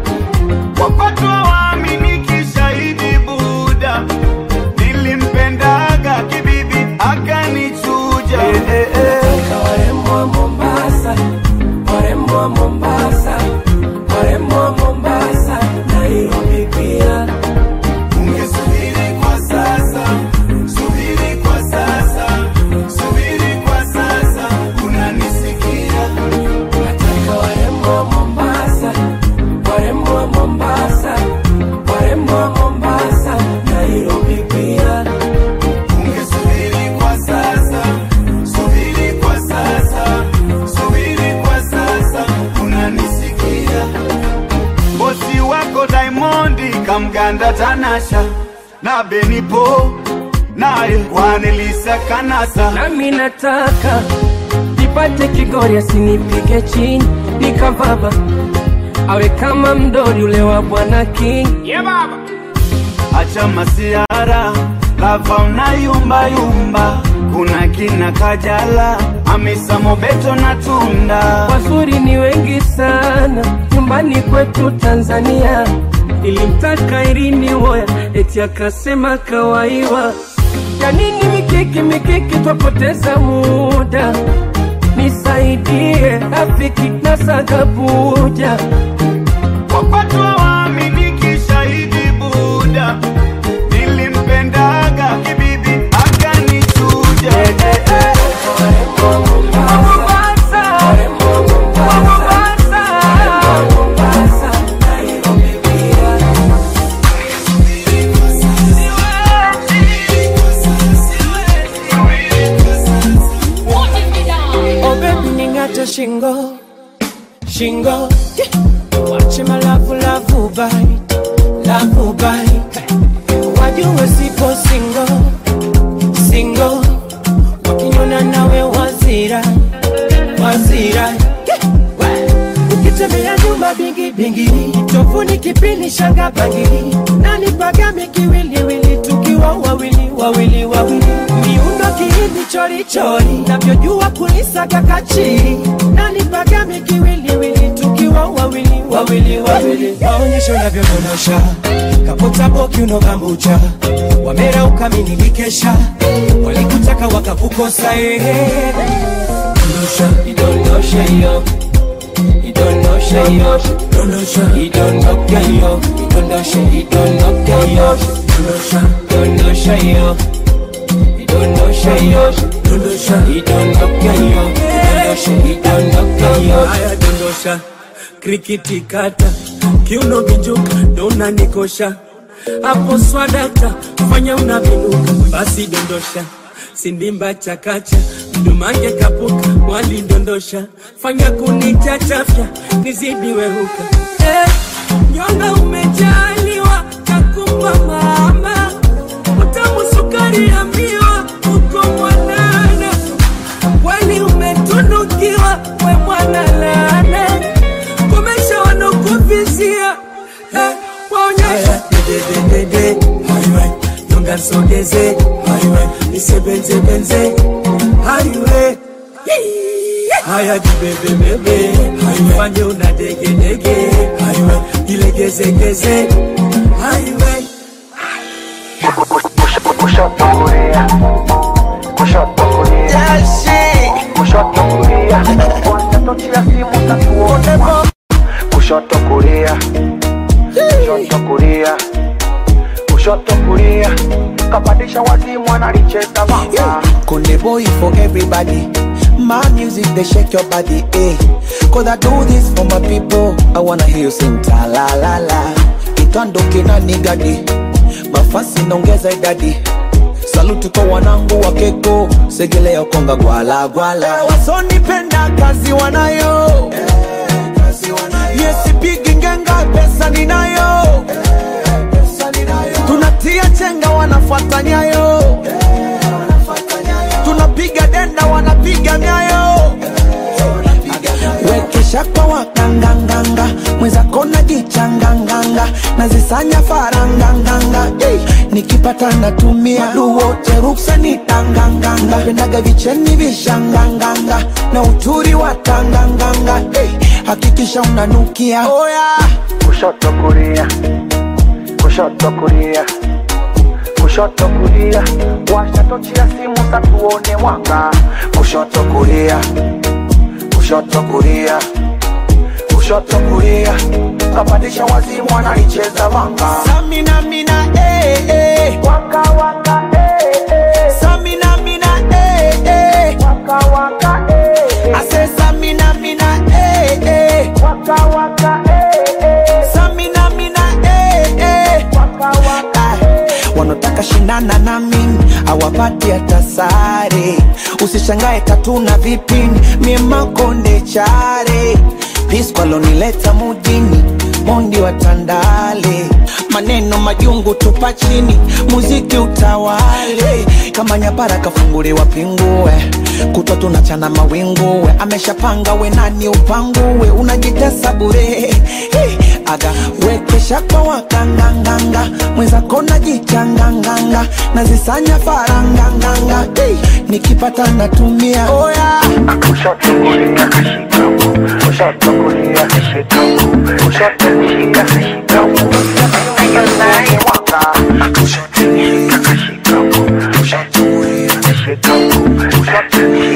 wapatwa waaminiki shahidi buda nilimpendaga kibibi akanichuja warembo wa Mombasa, warembo wa Mombasa, warembo wa Mombasa, Nairobi pia. Ungesubiri kwa sasa, subiri kwa sasa, subiri kwa sasa, unanisikia? Nataka warembo wa Mombasa, warembo wa Mombasa, warembo wa Mombasa, Nairobi pia. Ungesubiri kwa sasa, subiri kwa sasa, subiri kwa sasa, unanisikia? Bosi wako Diamondi kamganda Tanasha na Benipo naye Kwanelisa Kanasa nami nataka nipate kigori asinipige chini nikavaba awe kama mdori ule wa bwana king yeah, baba. Acha masiara lava unayumba yumba, kuna kina Kajala, Hamisa Mobeto na Tunda. wazuri ni wengi sana nyumbani kwetu tanzania nilimtaka irini woya eti akasema kawaiwa ya nini mikiki mikiki twapoteza muda nisaidie rafiki na sagabuja wapatwa waaminiki shahidi buda nilimpendaga kibibi akanichuja Oh baby ningate shingo shingo wache malavu lavu bite lavu bite wajue sipo singo singo wakinyona nawe wazira wazira ukitembea nyumba bingi bingi tofuni kipini shanga bangili nani pagame kiwiliwili tukiwa wawili wawili wawili miundo kihindi chori chori navyojua kulisaga kachiri nani pagame kiwiliwili tukiwa wawili wawili wawili maonyesho navyodondosha kapota boki unogambucha wamera ukamini mikesha walikutaka wakakukosa ehe dondosha idondosha iyo idondosha iyo dondosha idondoka iyo idondosha idondoka iyo dondosha dondosha iyo idondosha iyo dondosha idondoka iyo dondosha idondoka iyo haya dondosha krikiti kata kiuno bijuka ndo unanikosha hapo swadata fanya unavinuka basi dondosha sindimba chakacha mdumange kapuka walidondosha fanya kunichachafya nizidi wehuka eh, nyonga umejaliwa kakumba mama utamu sukari ya miwa uko mwanana kweli umetunukiwa we mwana lana kumesha wanokuvizia eh, waonyesha dedededede highway nyonga nsogeze highway nisebenzebenze highway haya jibebebebe haifanye una degedege haiwe ilegezegeze haiwe kushoto kulia kushoto kulia kushoto kulia wanatochia simu tatuone kushoto kulia kushoto kulia kushoto kulia kapandisha wazimu analicheza mama Konde boy for everybody. My music they shake your body, eh? Cause I do this for my people. I wanna hear you sing ta la la la. Itandoke na nigadi. Mafasi naongeza idadi. Saluti kwa wanangu wa keko. Segelea konga gwala gwala. Wasonipenda kazi wanayo. Yes, pigi ngenga pesa ninayo. Tunatia chenga wanafuata nyayo. Tunapiga denda wanapiga nyayo. Wekesha kwa wakanganganga mwenzako najichanganganga nazisanya faranganganga hey. nikipata natumia duwote ruksa ni tanganganga pendaga vicheni vishanganganga na uturi wa tanganganga hey. hakikisha unanukia oh, yeah. kushoto kulia kushoto kulia kushoto kulia washatochia simu tatuone mwanga kushoto kulia kushoto kulia kushoto kulia kapandisha wazimu analicheza vanga Samina mina eh eh waka waka eh eh Samina mina eh eh waka waka eh I say Samina mina eh eh waka waka eh eh Samina mina eh eh waka waka wanataka shindana na mimi awapati hata sare usishangae katuna vipini miemakonde chare piskwalonileta mudini mondi wa tandale maneno majungu tupa chini muziki utawale kama nyapara kafunguliwa pingue kutwa tunachana mawinguwe ameshapanga we nani upanguwe unajitesa bure hey, aga wekesha kwa wakanganganga mwenzako najichanganganga nazisanya faranganganga hey, nikipata natumia oh, yeah. kushoto kulia kushoto kulia kushoto kulia hiyo naye mwanga kushoto kulia kushoto kulia kushoto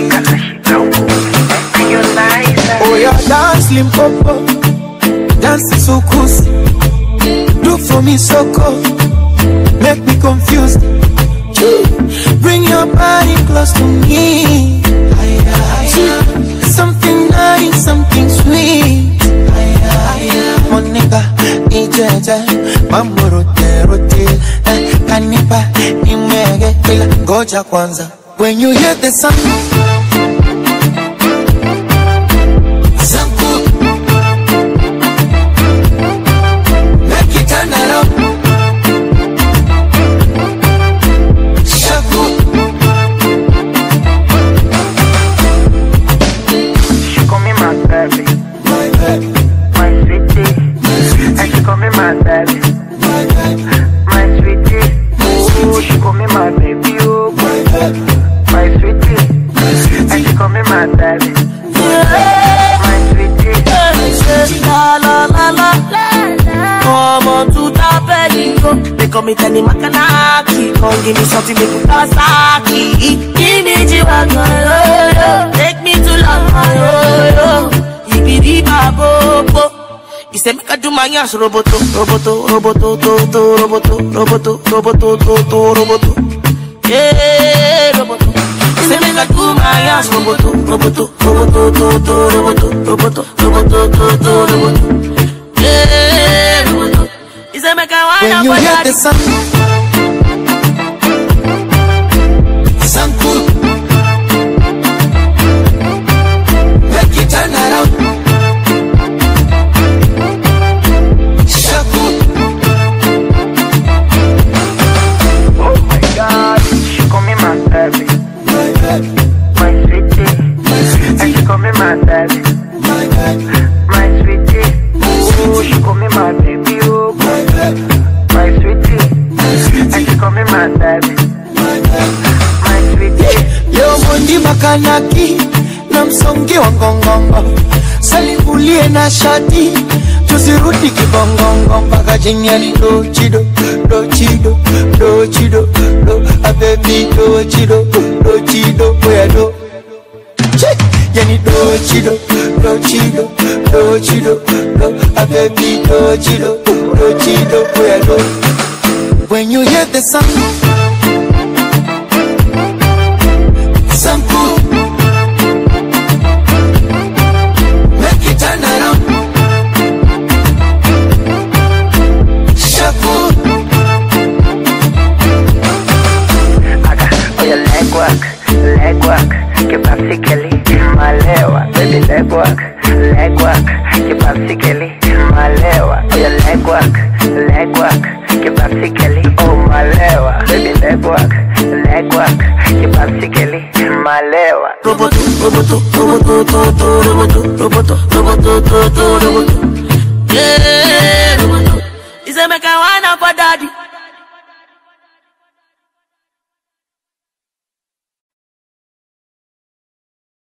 kulia hiyo naye Oh yeah, dance limpopo, dance sukusi. Do for me soko, make me confused. Bring your body close to me. Something nice, something sweet. Monica, ijeje, mambo rote rote, eh, kanipa nimege, ila ngoja kwanza. When you hear the sound Zanku Make it turn around Shaku She call me my baby, My baby my sweetie, and she call me my baby, my sweetie. Oh, she call me my baby, oh, my sweetie, and she call me my baby, my sweetie. La la la la Ọmọ tuta bẹ́ẹ̀ni o. They call me Tani Makanaki. Come give me something make me Kawasaki. Give me G-Wagon, yo, yo. Take me to London, yo, yo. Ibidi babobo. He said make I do my ass roboto, roboto, roboto, to, to, roboto, roboto, roboto, to, to, roboto. Yeah, roboto. He said make I do my ass roboto, roboto, roboto, to, to, roboto, roboto, roboto, to, to, roboto. Yeah, roboto. He said make I wind When up you my hear body. the sound Zanku Make it turn around Shaku Oh my God, she call me my baby, My baby my sweetie, and she call me my baby, My baby my sweetie. Oh, she call me my baby, oh, My baby my sweetie, and she call me my baby, my sweetie. Leo Mondi Makanaki na msongi wa ngongongo salivulie na shati tusirudi kibongongo mpaka chini yani do chido do chido do chido do abebi do chido do chido oya do Che, yani do chido do chido do chido do abebi do chido do chido oya do when you hear the sound Sample Make it turn around Shuffle Oh, your leg work, leg work, kibapsikeli, malewa, baby leg work, leg work, kibapsikeli, malewa. Oh, your leg work, leg work, kibapsikeli, oh malewa, baby leg work, leg work, kibapsikeli, malewa. Roboto, roboto, roboto, to, to, roboto, roboto, roboto, to, to, roboto. Yeah, roboto. Isemeka wana kwa daddy